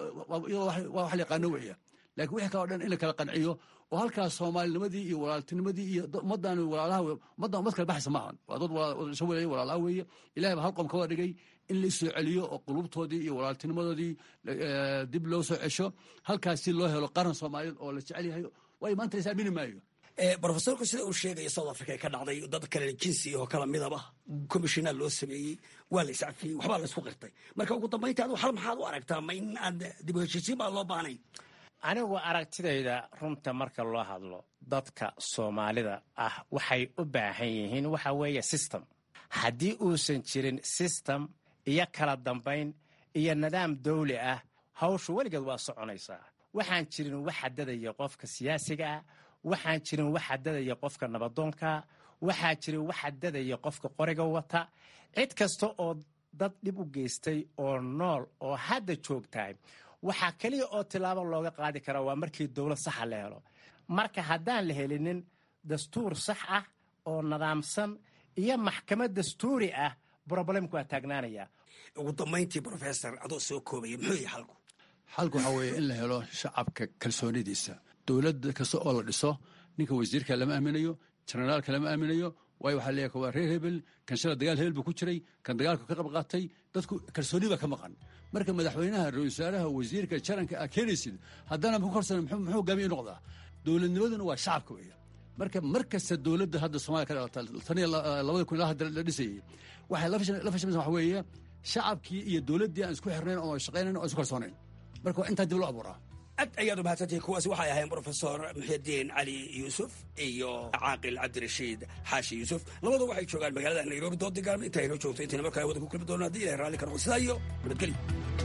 waa wax yaqaano weya lakin wixii kaleo dhan in la kala qanciyo oo halkaas soomaalinimadii iyo walaaltinimadii iyo ummaddan walaalaha ummaddan ummad kala baxaysa maahan waa dad isha weleeya walaalaha weeye ilahay baa hal qom ka wada dhigay in la soo celiyo oo qulubtoodii iyo walaaltinimadoodii dib loo soo cesho halkaas si loo helo qaran soomaaliyeed oo la jecel yahay waayo maanta la is aamini maayo brofesorku sida uu sheegaya south africa ka dhacday dad kale jinsi oo kala midaba commissionaa loo sameeyey waa la iscafiyey waxbaa la isku qirtay marka ugu dambaynta adu hal maxaad u aragtaa ma in aad dib u heshiisiin baa loo baahnayn anigu aragtidayda runta marka loo hadlo dadka soomaalida ah waxay u baahan yihiin waxa weeye system haddii uusan jirin system iyo kala dambayn iyo nidaam dawli ah hawshu weligeed waa soconaysaa waxaan jirin wax xadadaya qofka siyaasiga ah waxaan jirin wax xadadaya qofka nabadoonka waxaa jirin wax xadadaya qofka qoriga wata cid kasta oo dad dhib u geystay oo nool oo hadda joogtahay waxaa keliya oo tilaabo looga qaadi karaa waa markii dowlad saxa la helo marka haddaan la helinin dastuur sax ah oo nidaamsan iyo maxkamad dastuuri ah broblemku waa taagnaanaya ugu dambayntii brofessor adoo soo koobaya muxuu yahay xalku xalku waxaa weeye in la helo shacabka kalsoonidiisa dowladda kasta oo la dhiso ninka wasiirka lama aaminayo jenaraalka lama aaminayo waayo waxaa leeyahay waa reer hebel kan shala dagaal hebel buu ku jiray kan dagaalku ka qayb qaatay dadku kalsooni baa ka maqan marka madaxweynaha ra-isul wasaaraha wasiirka jaranka aa keenaysid haddana ku korsan muxuu hogaamiye noqdaa dowladnimaduna waa shacabka weeye marka mar kasta dowladda hadda soomaliya ka dhalata tan iyo labada kun ilaa hadda la dhisayey waxay la fashamaysa waxa weeye shacabkii iyo dowladdii aan isku xirnayn oo shaqaynayn oo isku kalsoonayn marka waa intaa dib loo abuuraa aad ayaad u mahadsantihiin kuwaasi waxay ahayn brofesor muxidiin cali yuusuf iyo caaqil cabdirashiid xaashi yuusuf labadu waxay joogaan magaalada nairobi dood digaarma inta aynoo joogto intayna markaa wada ku kulmi doona haddii ilahay raalli ka noqo sidaa iyo nabadgelyo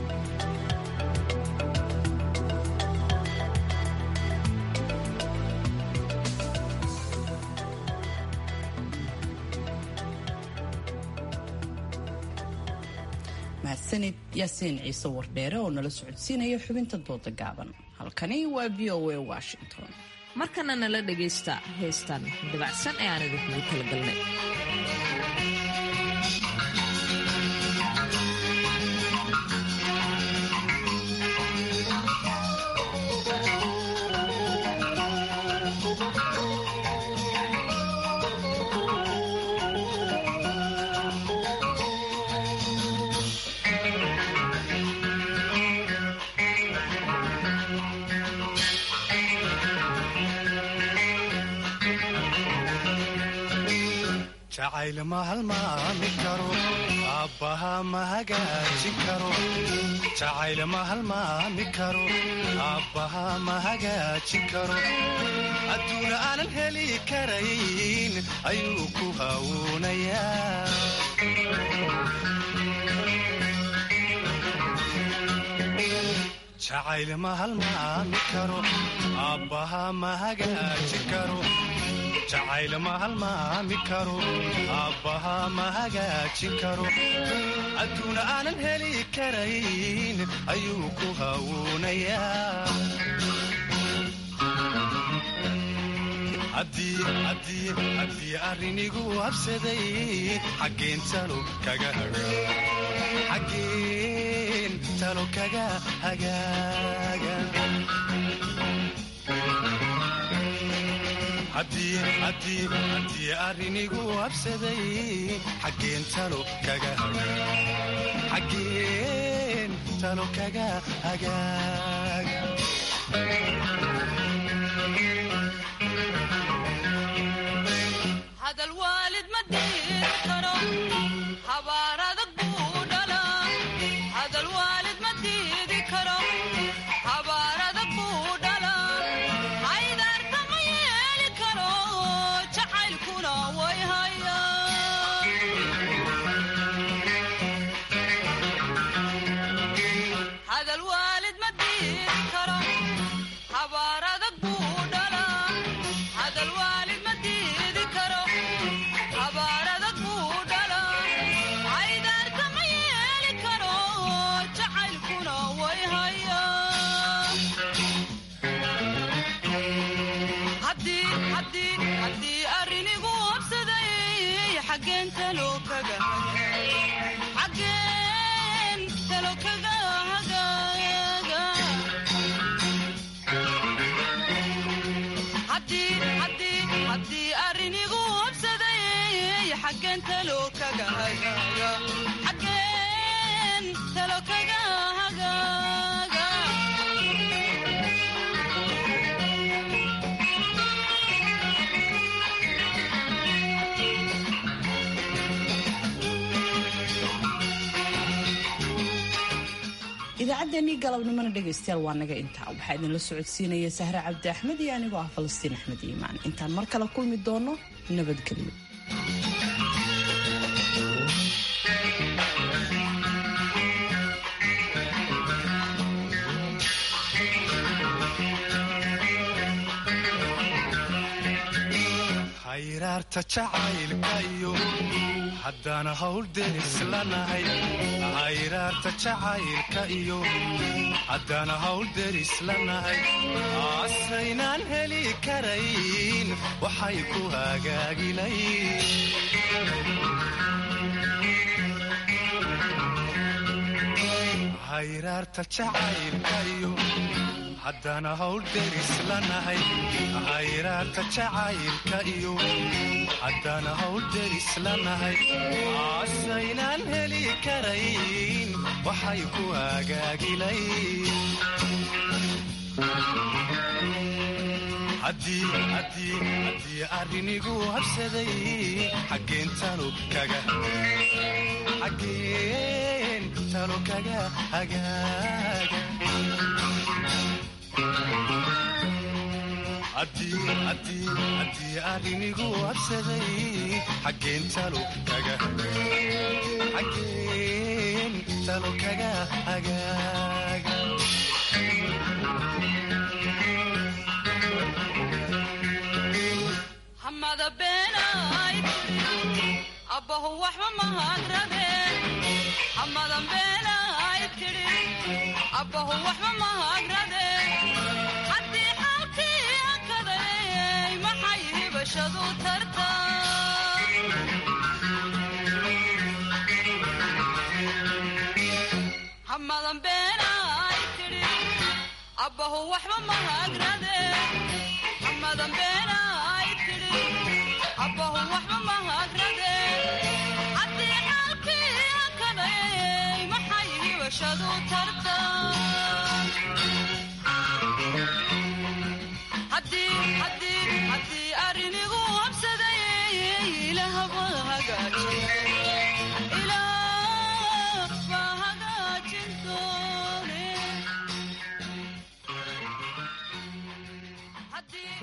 mahadsanid yaasiin ciise wardheere oo nala socodsiinaya xubinta dooda gaaban halkani waa v o a washington markana nala dhagaysta heestan dabacsan ee aan idinkugu talagalnay jacayl ma halmaami karo aabbaha ma hagaajin karo jacayl ma halmaami karo aabbaha ma hagaajin karo adduuna aanan heli karayn ayuu ku hawuunayaa jacayl ma halmaami karo aabbaha ma hagaajin karo jacayl ma halmaami karo aabbaha ma hagaajin karo adduuna aanan heli karayn ayuu ku hawuunayaa haddii arrinigu habsaday xaggeen talo kaga xaggeen talo kaga hagaaga haddii arrinigu habsaday xaggeen talo kaga xaggeen talo kaga hagaaga hadal waalid ma diiri karo habaar adag buu dhalaa hadal waalid ma diidi karo habaar adag buu dhalaa haydaarta ma yeeli karo jacaylkuna way haya hadal waalid ma diiri karo habaar adag buu dhalaa hadal waalid ma diidi karo habaar adag buu dhalaa haydaarta ma yeeli karo jacaylkuna way haya haddii arrinigu habsaday xaggeen talo kaga xaggeen talo kaga hagaaga haddii arrinigu habsaday xaggeen talo kaga hagaaga xaggeen talo kaga hagaaga idaacaddeenii galabnimona dhegaystayaal waa naga intaa waxaa idinla socodsiinaya sahre cabdi axmed iyo anigoo ah falastiin axmed iimaan intaan mar kale kulmi doono nabadgelyo hayraarta jacaylka iyo haddana hawl deris lanahay hayraarta jacaylka iyo haddana hawl deris lanahay asaynaan heli karayn waxay ku hagaagilayn hayraarta jacaylka iyo haddana hawl deris lanahay hayraarta jacaylka iyo haddana hawl deris lanahay asaynaan heli karayn waxay ku hagaagilayn haddii arrinigu habsaday xaggeen talo kaga xaggeen talo kaga hagaaga haddii arrinigu habsaday xaggeen talo kaga xaggeen talo kaga hagaaga hamada beenay tiri abbahu waxba mahagradeen hamadan beenay tiri abbahu waxba mahagradeen haddii xaalkii akaday maxay hibashadu tarta hamadan beenay tiri abbahu waxba mahagradeen hamadan beenay tiri abbahu waxba mahagradeen haddii xaalkii akaday maxay hibashadu tarta haddii arrinigu habsaday ilaah ma hagaajin